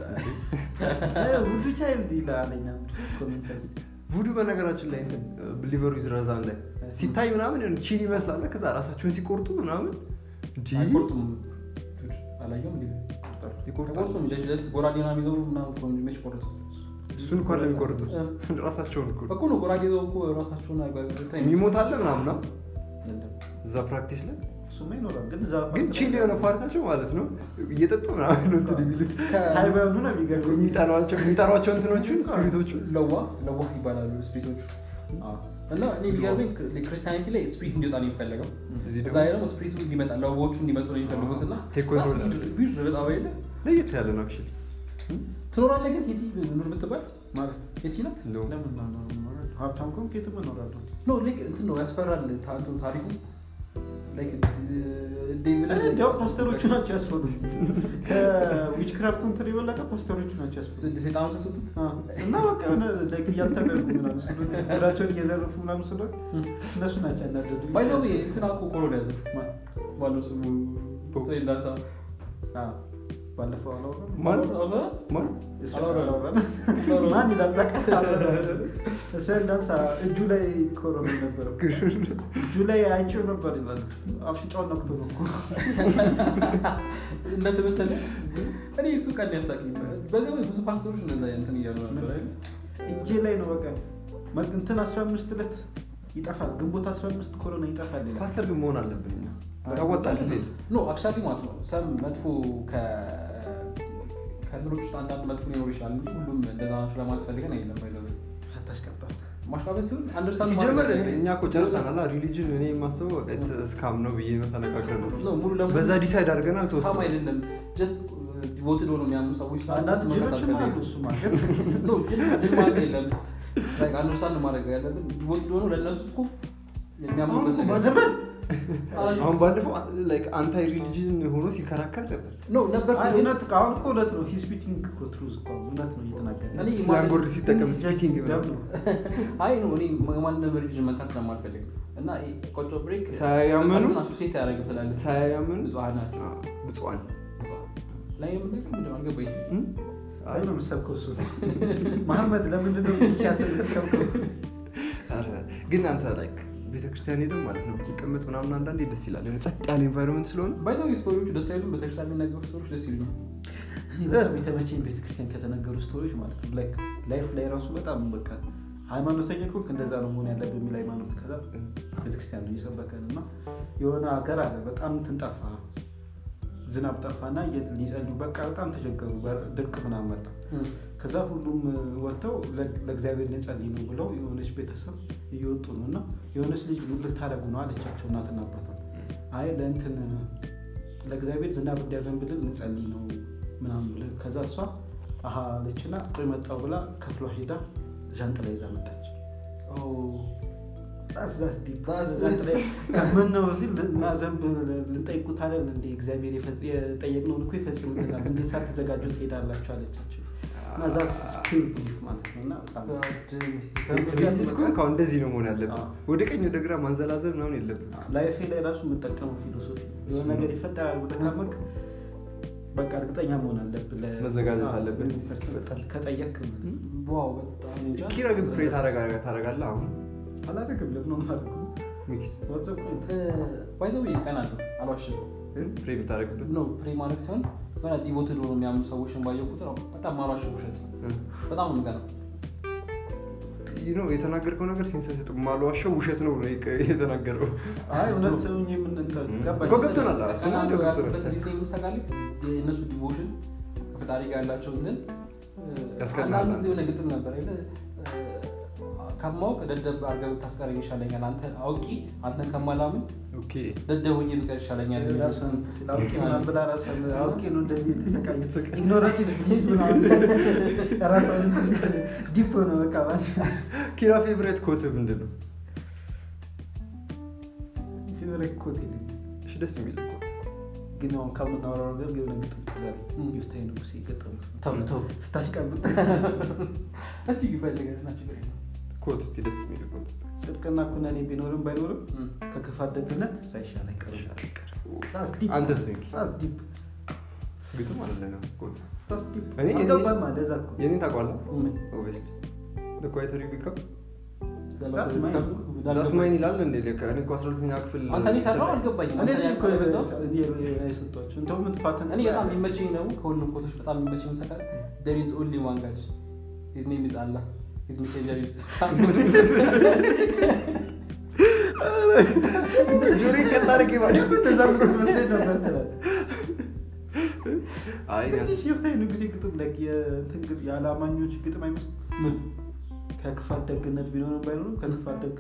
ውዱ ቻይልድ ይላለኛ ኮሜንት ቡዱ በነገራችን ላይ እንትን ሊቨሩ ይዝረዛን ላይ ሲታይ ምናምን የሆነ ቺል ይመስላል ከዛ ራሳቸውን ሲቆርጡ ምናምን እንዲህ አይቆርጡም ዱድ፣ አላየሁም እንዴ ይቆርጣሉ አይቆርጡም ጀስት ጀስት ጎራዴ ምናምን ይዘው ምናምን እኮ ነው መች ቆረጡት እሱን እኳ ለሚቆርጡት ራሳቸውን እኮ እኮ ነው ጎራዴ ይዘው እኮ ራሳቸውን አይጓ- እንትን የሚሞት አለ ምናምን ነው እዛ ፕራክቲስ ላይ እሱማ ይኖራል ግን እዛ ግን ቺል የሆነ ፓርታቸው ማለት ነው እየጠጡ ምናምን ነው እንትን የሚሉት ሀይ ባይሆኑ ነው የሚገርመኝ የሚጠሯቸው የሚጠሯቸው እንትኖቹን ስፒሪቶቹ ለዋ ለዋ ይባላሉ ስፕሪቶቹ አዎ። እና እኔ የሚገርመኝ ክርስቲያኒቲ ላይ ስፕሪት እንዲወጣ ነው የሚፈለገው እዚህ እዛ ደግሞ ላይ ደግሞ ስፕሪቱ እንዲመጣ ለዋዎቹ እንዲመጡ ነው የሚፈልጉት እና ቴክ ኮንትሮል that's weird- weird በጣም አይደለ ለየት ያለ ነው አክቹዋሊ ትኖራለህ ግን ሄቲ ኑር ብትባል ማለት ሄቲ ናት እንደውም ለምን ነው ነው ነው ሀብታም ከሆንክ የትም እኖራለሁ ኖ ላይክ እንትን ነው ያስፈራል ታ- እንትኑ ታሪኩ ላይክ ዴቪል እኔ እንዲያው ፖስተሮቹ ናቸው ያስፈሩት ከዊች ክራፍት እንትን የበለጠ ፖስተሮቹ ናቸው ያስፈሩት ሴጣኑ ተሰጡት አዎ። እና በቃ የሆነ ላይክ እያታለሉ ምናምን ስለሆነ ወዳቸውን እየዘረፉ ምናምን ስለሆነ እነሱ ናቸው ያናደዱ ባይዘው እንትና እኮ ኮሮና ያዘው ማን? ማነው ስሙ እስራኤል ዳንሳ አዎ። ባለፈው አላወራም? ማን አውራ- ማን እስራኤል አላወራም። አላወራም? ማን ይላል በቃ አላወራም። እስራኤል ዳንሳ እጁ ላይ ኮሮና ነበረው እጁ ላይ አይቼው ነበር ይላል አፍንጫውን ነክቶ ነው እኮ እንደተበተነ እኔ እሱ ቀን ያሳቅኝ በዚህ ወይ ብዙ ፓስተሮች እንደዛ እንትን እያሉ ነበር አይደል? እጄ ላይ ነው በቃ መ- እንትን 15 ዕለት ይጠፋል ግንቦት 15 ኮሮና ይጠፋል ይላል ፓስተር ግን መሆን አለብን እኛ ያወጣል ሌል ኖ አክቹዋሊ ማለት ነው ሰም መጥፎ ከ- ከእንትኖች ውስጥ አንዳንድ መጥፎ ሊኖር ይችላል እንጂ ሁሉም እንደዛ ናቸው ለማለት ፈልገን አይደለም ባይዘው አታሽቀብጣል ማሽቃበጥ ሲሆን አንደርስታንድ ሲጀምር እኛ እኮ ጨርሰናል ሪሊጅን እኔ የማስበው በቃ ስካም ነው ብዬ ነው ተነጋግረን ነው ነው ሙሉ ለሙሉ በዛ ዲሳይድ አድርገናል ስካም ተወሰነ አይደለም ጀስት ዲቮትድ ሆኖ የሚያምኑ ሰዎች ስላሉ አንዳንድ እሱ መንካት ጅሎችም አሉ አልፈልግም። እሱማ ግን ኖ ጅል ጅል ማለት የለም አንደርስታንድ ማድረግ ያለብን ዲቮትድ ሆኖ ለእነሱ እኮ የሚያምኑበት አሁን እኮ ነገር ባለፈው- አላሽ- አሁን ባለፈው አንታይ ሪሊጅን ሆኖ ሲከራከር ነበር ኖ ነበር አይ ግን እውነት አሁን እኮ እውነት ነው ሂ ስፒኪንግ እኮ ትሩዝ እኮ እውነት ነው እየተናገረ እኔ ስላንግ ወርድ ሲጠቀም ስፒኪንግ ደም ነው አይ ነው እኔ ማንም ሪሊጅን መንካት ስለማልፈልግ እና ይሄ ቆጮ ብሬክ ሳያመኑ ሶሴት ያደረግ ትላለህ ሳያምኑ ብፁዓን ናቸው ብፁዓን ላይ የምናገር ምንድን ነው አልገባኝም አይ ነው የምትሰብከው እሱ መሐመድ ለምንድን ነው ሚኪያስን የምትሰብከው ኧረ፣ ግን አንተ ላይክ ቤተክርስቲያን ሄደን ማለት ነው ብንቀመጥ ምናምን አንዳንዴ ደስ ይላል የሆነ ጸጥ ያለ ኤንቫይሮንመንት ስለሆነ ባይዘው ስቶሪዎቹ ደስ አይሉም ቤተክርስቲያን የሚናገሩ ስቶሪዎች ደስ ይሉኛል እኔ በጣም የተመቸኝ ቤተክርስቲያን ከተነገሩ ስቶሪዎች ማለት ነው ላይክ ላይፍ ላይ ራሱ በጣም በቃ ሃይማኖተኛ ከሆንክ እንደዛ ነው መሆን ያለብህ የሚል ሃይማኖት ከዛ ቤተክርስቲያን ነው እየሰበከን እና የሆነ ሀገር አለ በጣም እንትን ጠፋ ዝናብ ጠፋና እየ- ሊጸልዩ በቃ በጣም ተቸገሩ በር- ድርቅ ምናምን መጣ ከዛ ሁሉም ወጥተው ለ- ለእግዚአብሔር ልንጸልይ ነው ብለው የሆነች ቤተሰብ እየወጡ ነው እና የሆነች ልጅ ልታደረጉ ነው አለቻቸው እናትና አባቷን አይ ለእንትን ለእግዚአብሔር ዝናብ እንዲያዘንብልን ልንጸልይ ነው ምናምን ብለ ከዛ እሷ አሀ አለችና ቆይ መጣው ብላ ከፍሏ ሄዳ ዣንጥላ ይዛ መጣች ምን ነው ሲል እና ዘንብ ልንጠይቁት አለን እንደ እግዚአብሔር የፈጽ- የጠየቅነውን እኮ ይፈጽምልናል እንዴት ሳትዘጋጁ ትሄዳላችሁ አለቻቸው እና ዛ ፒውር ቢሊፍ ማለት ነው እና በጣም ቤዚስ ከሆንክ አሁን እንደዚህ ነው መሆን ያለብን አዎ። ወደ ቀኝ ወደ ግራ ማንዘላዘል ምናምን የለብን ላይፌ ላይ ራሱ የምጠቀመው ፊሎሶፊ የሆነ ነገር ይፈጠራል ብለህ ካመንክ በቃ እርግጠኛ መሆን አለብህ ለ- መዘጋጀት አዎ፣ አለብህ። ምን ይፈጠራል ከጠየቅክ ማለት ነው። ዋው በጣም እንጃ ኪራ ግን ፕሬ ታደርጋለህ አሁን አላደርግም ለምን ነው የማደርገው? ሚክስ What's the point? ባይዘው ቀን አለው አልዋሽም ፕሬ የምታደርግበት ነው ፕሬ ማድረግ ሲሆን የሆነ ዲቮትድ ሆኖ የሚያምኑ ሰዎችን ባየው ቁጥር በጣም ማሏሽ ውሸት ነው በጣም ነው የምቀናው ይህ ነው የተናገርከው ነገር ሴንስ አይሰጥም ማልዋሸው ውሸት ነው ነው የተናገረው አይ እውነት ሆኜ ምን እንትን ገባኝ። እኮ ገብቶናል እሱ ቀና ነው ብለው ገብቶናል ያሉበት ሪዝን የምን ታውቃለህ? የእነሱ ዲቮሽን ከፈጣሪ ጋር ያላቸው እንትን ያስቀናል። አንዳንድ ጊዜ የሆነ ግጥም ነበር አይደለ? ከማወቅ ደደብ አድርገህ ብታስቀረኝ ይሻለኛል አንተ አውቂ አንተን ከማላምን ኦኬ ደደብ ሆኜ ብቀር ይሻለኛል ራሷን እንትን ሲል አውቄ ምናምን ብላ ራሷን አውቄ ነው እንደዚህ የተሰቃየች ኢግኖረንስ ኢዝ ብሊስ ምናምን ራሷን እንትን እያለ ዲፕ ነው በቃ ማለት ኪራ ፌቨሬት ኮት ምንድን ነው ፌቨሬት ኮት የለኝም። እሺ ደስ የሚል ኮት ግን አሁን ከምናወራው ነገር የሆነ ግጥም ትዝ አለኝ። ም። ሚፍታሄ ንጉሴ የገጠመው ተው ተው ስታሽቀብጥ እስቲ ግበል ንገረና ችግር የለም ኮት እስኪ ደስ የሚል ኮት ጽድቅና ኩነኔ ቢኖርም ባይኖርም እም። ከክፋት ደግነት ሳይሻል አይቀርም That's deep. አንተስ ሚኪ That's deep. ግጥም አለ ነው ኮት That's deep. እኔ- እኔ- አልገባም አለ እዛ እኮ። የኔን ታውቋለህ ምን? ኦብቪየስሊ the quieter you become That's mine. that's mine ይላል እንዴ እኔ እኮ 12ኛ ክፍል አንተ እኔ ሰራው አልገባኝም እኔ አንተ ነኝ እኮ ያልከው እኔ የሰጧቸው እንደውም ምን ፓተንት እኔ በጣም የሚመቸኝ ነው ከሁሉም ኮቶች በጣም የሚመቸኝ ምን ታውቃለህ? there is only one God his name is Allah his messenger is ኧረ ጆሬ ከታሪክ ማለት ተዛምዶ መስሎኝ ነበር ትላለህ። አይ እዚህ ሲፍታይ ንጉሴ ግጥም ላይ የእንትን ግጥ- የአላማኞች ግጥም አይመስልም? ምን ከክፋት ደግነት ቢኖርም ባይኖርም ከክፋት ደግ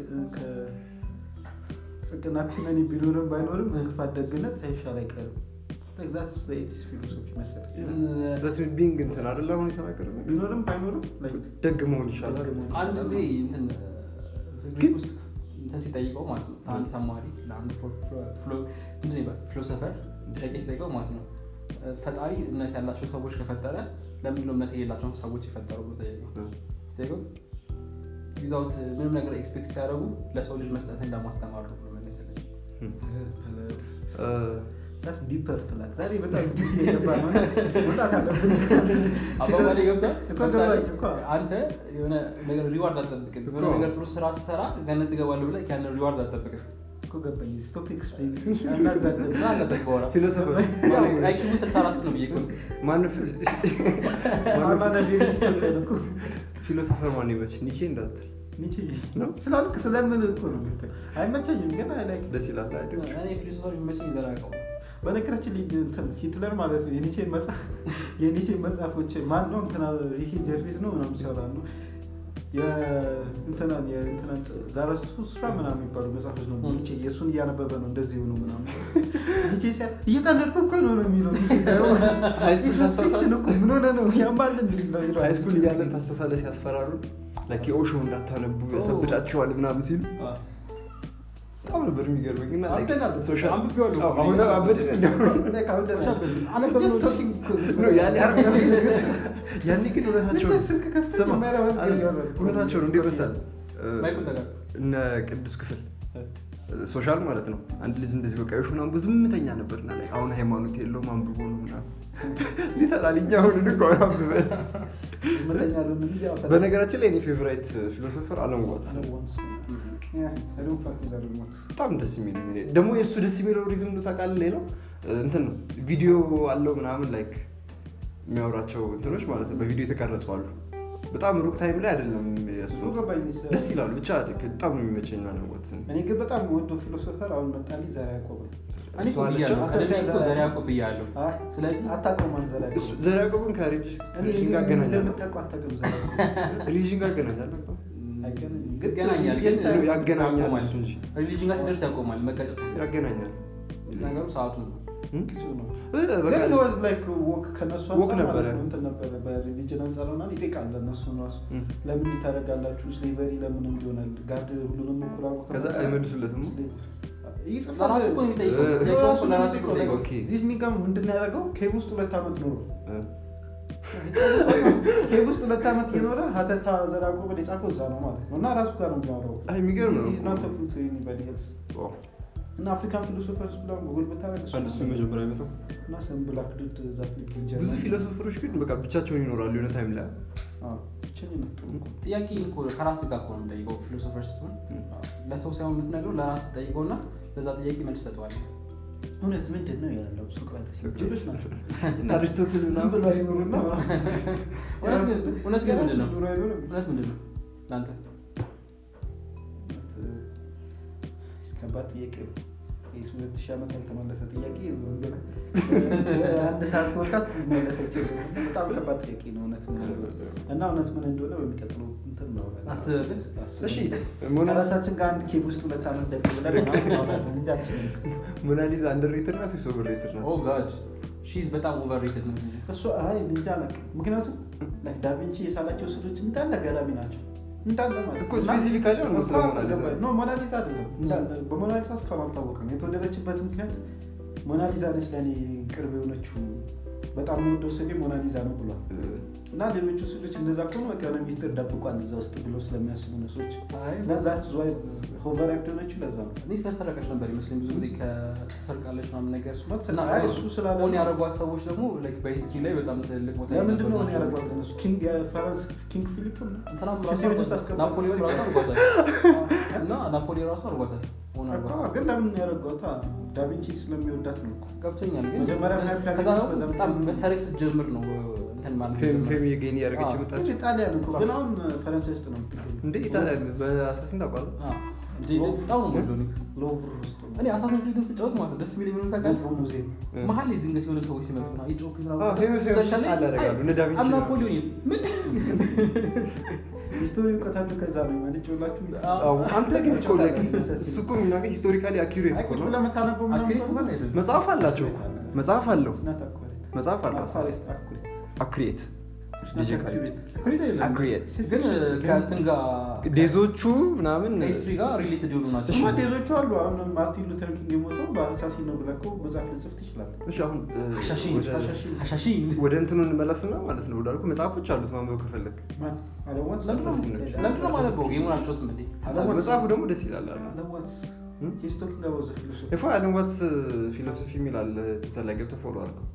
ከጽድቅና ኩነኔ ቢኖርም ባይኖርም ከክፋት ደግነት ሳይሻል አይቀርም። ዛት ኤቲስ ፊሎሶፊ መሰለኝ። ቢንግ እንትን አይደለ አሁን የተናገረ ነገር? ቢኖርም ባይኖርም like ደግ መሆን ይሻላል ደግ መሆን አንድ ይሻላል። ጊዜ እንትን ግሪክ ውስጥ እንትን ሲጠይቀው ማለት ነው አንድ ተማሪ ለአንድ ፍሎ- ፍሎ- ፍሎ- ምንድን ነው ይባላል? ፊሎሶፈር ጥያቄ ሲጠይቀው ማለት ነው ፈጣሪ እምነት ያላቸው ሰዎች ከፈጠረ ለምንድን ነው እምነት የሌላቸውን ሰዎች የፈጠረው ብሎ ጠየቀው ሲጠይቀው ዊዛውት ምንም ነገር ኤክስፔክት ሲያደርጉ ለሰው ልጅ መስጠትን ለማስተማር ነው ብሎ መለሰለች እ፣ That's deeper ትላለህ። ዛሬ በጣም ዲፕ የገባ ነው። መውጣት አለብን። አባባሌ ገብቷል እኮ ለምሳሌ ገባኝ እኮ። አንተ የሆነ ነገር ሪዋርድ አትጠብቅም የሆነ እኮ። ነገር ጥሩ ስራ ስሰራ ገነት እገባለሁ ብለህ ያንን ሪዋርድ አትጠብቅም እኮ ገባኝ። Stop explaining. አናዛድም። ምን አለበት በኋላ ፊሎሶፈር አይኪው 64 ነው ብዬ እኮ ነው። ማን አማና ቤት ይችላል እኮ። ፊሎሶፈር ማን ይመች ኒቼ እንዳትል ኒቼ ነው? ስላልክ ስለምን እኮ ነው የምትል። አይመቸኝም ግን አይ ላይክ ደስ ይላል አይደል? እኔ ፊሎሶፈር የሚመቸኝ ዘር ያውቀው በነገራችን ላይ እንትን ሂትለር ማለት ነው የኒቼን መጽሐፍ የኒቼን መጽሐፎች ማን ነው እንትና ሪኪ ጀርቪስ ነው ምናምን ሲያወራ ነው የእንትናን የእንትናን ዛራቱስትራ ምናምን የሚባሉ መጽሐፎች ነው ኒቼ የእሱን እያነበበ ነው እንደዚህ ሆኖ ምናምን ኒቼ ሲያ እየቀለድኩ እኮ ነው ነው የሚለው ኒቼ ሃይስኩል ታስታውሳለህ? ፊክሽን እኮ ምን ሆነ ነው ያማል እንዴ ነው ይላል። ሃይስኩል እያለን ታስታውሳለህ ሲያስፈራሩ ላይክ የኦሾ እንዳታነቡ ያሰብዳቸዋል ምናምን ሲሉ አዎ። በጣም ነበር የሚገርመኝ እና like አንተን ሶሻል አንብቤዋለሁ። አዎ፣ አሁን አበድን እንደው Like አሁን ደህና ነኝ። አነበብነው Just እንጂ። talking እኮ- ነው ያኔ አይደል? ያኔ ግን እውነታቸው ነው። ስልክ ከፍተህ ስማ፣ የማይረባ ነገር አይደል? እያወራህ እኮ ነው። እውነታቸው ነው እንዴት መሰለህ እ፣ ማይኩን ተጋር እነ ቅዱስ ክፍል ሶሻል ማለት ነው አንድ ልጅ እንደዚህ በቃ ዮሹ ምናምን ዝምተኛ ነበርና ላይ አሁን ሃይማኖት የለውም አንብቦ ነው ምናምን ሊተራል እኛ አሁን እኮ አንብበን ዝምተኛ ያልሆነ ልጅ ያው ፈጣሪ- በነገራችን ላይ እኔ ፌቨራይት ፊሎሶፈር አለም ዋትስ ነው Yeah, I don't fuck with that remote. በጣም ደስ የሚለኝ እኔ ደግሞ የእሱ ደስ የሚለው ሪዝም ነው ታውቃለህ ሌላው እ፣ እንትን ነው ቪዲዮ አለው ምናምን ላይክ የሚያወራቸው እንትኖች ማለት ነው በቪዲዮ የተቀረጹ አሉ በጣም ሩቅ ታይም ላይ አይደለም የእሱ እሱ ገባኝ። ደስ ይላሉ ብቻ በጣም ነው የሚመቸኝ አለም ዋትስ እኔ ግን በጣም የምወደው ፊሎሶፈር አሁን መጣልኝ ዘርዓ ያዕቆብ ነው። እኔ እኮ ብያለሁ ቀደም ላይ እኮ ዘር ያዕቆብ ብያለሁ አይ፣ ስለዚህ አታውቀውም አንተ ዘርዓ ያዕቆብ። እሱ ዘር ያዕቆብን እኔ ከሪሊጅን ጋር አገናኛለሁ እንደምታውቀው አታውቅም ዘርዓ ያዕቆብ። ሪሊጅን ጋር አገናኛለሁ በጣም አይገናኝም። ግን ይገናኛል ግን ጌስት አለ። ያገናኛል ያቆማል። እሱ እንጂ ሪሊጅን ጋር ሲደርስ ያቆማል መቀጨት ያገናኛል ነገሩ ሰዓቱ ነው እም? ጊዜው ነው። እ፣ በቃ ግን he was like walk ከነሱ walk አንፃር ነበረ። ማለት ነው እንትን ነበረ በሪሊጅን አንጻር ምናምን ይጠይቃል እነሱን ራሱ እም። ለምን ታደርጋላችሁ ስሌቨሪ ለምን እንዲሆናል ጋድ ሁሉንም እኩል አድርጎ ከዛ ከፈጠረ አይመልሱለትም ይጽፋል ለራሱ እኮ ነው የሚጠይቀው እ- ጥያቄው ራሱ እኮ ለራሱ እኮ ነው የሚጠይቀው። ኦኬ። ዚስ ኒጋ ምንድን ነው ያደረገው ኬብ ውስጥ ሁለት ዓመት ኖሮ እ፣ ኬብ ውስጥ ሁለት ዓመት እየኖረ ሀተታ ዘርዓ ያዕቆብን የጻፈው እዛ ነው ማለት ነው እና ራሱ ጋር ነው የሚያወራው አይ የሚገርም ነው He's not talking to anybody else። ዋው። እና አፍሪካን ፊሎሶፈርስ ብላ ጉግል ብታደርግ እሱ አንድ እሱ መጀመሪያ አይመጣም እና ሰም ብላክ ዱድ ዛት ልጅ ብዙ ፊሎሶፈሮች ግን በቃ ብቻቸውን ይኖራሉ የሆነ ታይም ላይ ብቸኝነት ጥሩ እኮ። ጥያቄ እኮ ከራስ ጋር እኮ ነው የምጠይቀው ፊሎሶፈር ስትሆን ለሰው ሳይሆን የምትነግረው ለራስ ጠይቀውና ለዛ ጥያቄ መልስ ሰጠዋል እውነት ምንድን ነው ያለው ሶቅራጥስ ጅሎች ናቸው እና አሪስቶትል ዝም ምናምን ብሎ አይኖሩና እውነት ግን- እውነት ግን ምንድን ነው ኑሮ አይኖርም እውነት ምንድን ነው ለአንተ ከባድ ጥያቄ ነው። ይህ ሁለት ሺህ ዓመት ያልተመለሰ ጥያቄ ዝም ብለህ አንድ ሰዓት ፖድካስት ሊመለስ አይችልም። በጣም ከባድ ጥያቄ ነው እውነት ምን እንደሆነ እና እውነት ምን እንደሆነ በሚቀጥለው እንትን እናወራለን። አስብበት። አስብበት። እሺ ሞና- ከራሳችን ጋር አንድ ኬቭ ውስጥ ሁለት ዓመት ደግ ብለን ምናምን እናወራለን እንጂ አንችልም። ሞናሊዛ አንደር ሬትድ ናት ወይስ ኦቨር ሬትድ ናት ኦ ጋድ ሺዝ በጣም ኦቨርሬትድ ነው እንጂ እሱ አይ እንጃ አላውቅም። ምክንያቱም like ዳቪንቺ የሳላቸው ስዕሎች እንዳለ ገራሚ ናቸው እንዳለ ማለት እኮ ነው። እና- specifically አሁን ስለ እኮ ሞናሊዛ ገባኝ። ኖ ሞናሊዛ አይደለም እንዳለ በሞናሊዛ እስካሁን አልታወቀም። የተወደደችበት ምክንያት ሞናሊዛ ነች ለእኔ ቅርብ የሆነችው በጣም የምወደው ስሌ ሞናሊዛ ነው ብሏል። እና ሌሎቹ ስዕሎች እንደዛ ከሆነ በቃ የሆነ ሚስጥር ደብቋል እዛ ውስጥ ብሎ ስለሚያስቡ ነው ሰዎች አይ እና ዛት ዝዋይ ሆቨር ያደሆነችው ለዛ ነው። እኔ ስለሰረቀች ነበር ይመስለኝ ብዙ ጊዜ ከተሰርቃለች ምናምን ነገር እና አይ እሱ ስላለ ኦን ያደረጓት ሰዎች ደግሞ like በሂስትሪ ላይ በጣም ትልቅ ቦታ ለምንድን ነው የነበራቸው ያደረጓት እነሱ ኪንግ የፈረንስ ኪንግ ፊሊፕ ነው እንትናም ሽንት ራሱ ቤት ውስጥ አስቀምጠው ናፖሊዮን ነበር። ራሱ አድርጓታል እና ናፖሊዮን ራሱ አድርጓታል ኦን እኮ አድርጓታል ግን ለምን ያደረጓታ ዳቪንቺ ስለሚወዳት ነው እኮ ገብቶኛል ግን መጀመሪያ ምን ያህል ከዛ ደግሞ በዛ በጣም ምክንያት መሰረቅ ስትጀምር ነው እንትን ማለት ፌም የጀመረው። ፌም የጌኒ ያደረገች አዎ። የመጣችው እዚህ ጣሊያን እኮ ግን አሁን ፈረንሳይ ውስጥ ነው የምትገኘው እንደ ኢታሊያን በአስራ ስንት አውቃለሁ አዎ። እንጂ በጣም ነው የምወደው እኔ። ሎቭር ውስጥ ነው። እኔ አሳሲን ክሪድን ስጫወት ማለት ነው ደስ የሚለኝ ምንም ታውቃለህ? ሎቭር ሙዚየም መሀል ላይ ድንገት የሆነ ሰዎች ሲመጡ ና ይጮክ አዎ፣ ፌመስ ፌመስ ጣል ያደርጋሉ። እነ ዳቪንቺ አም ነው። ናፖሊዮን ምን ሂስቶሪ እውቀታችሁ ከዛ ነው የመነጨውላችሁ። አዎ፣ አንተ ግን እኮ like እሱ እኮ የሚናገር ሂስቶሪካሊ አኪሬት አይ እኮ ቁጭ ነው። ብለህ የምታነበው ምናምን አክሬት ከሆነ እንኳን አይደለም። መጽሐፍ አላቸው እኮ መጽሐፍ አለው It's not accurate. መጽሐፍ አለው አሳስ Accurate, accurate. አክሬት It's not ዲጄ accurate. አክሬት አይደለም። አክሬት ግን ከእንትን ጋር ዴዞቹ ምናምን ከሂስትሪ ጋር ሪሌትድ የሆኑ ናቸው እሱማ ዴዞቹ አሉ። አሁን ማርቲን ሉተር ኪንግ የሞተው በአሳሲን ነው ብለህ እኮ መጽሐፍ ልጽፍ ትችላለህ። እሺ አሁን እ, ሀሻሺ ወደ- ሀሻሺ ወደ እንትኑ እንመለስና ማለት ነው ወዳልኩ መጽሐፎች አሉት ማንበብ ከፈለግ ማን? አለዋት? አሳሲኖች። ለምንድን ነው ማነበው ጌሙን አልጮትም እንዴ አለዋት? መጽሐፉ ደግሞ ደስ ይላል አለ አለዋት? እ? He's talking about the philosophy. ኤፎ አለም ዋትስ ፊሎሶፊ የሚል አለ ትዊተር ላይ ገብተህ ፎሎ አድርገው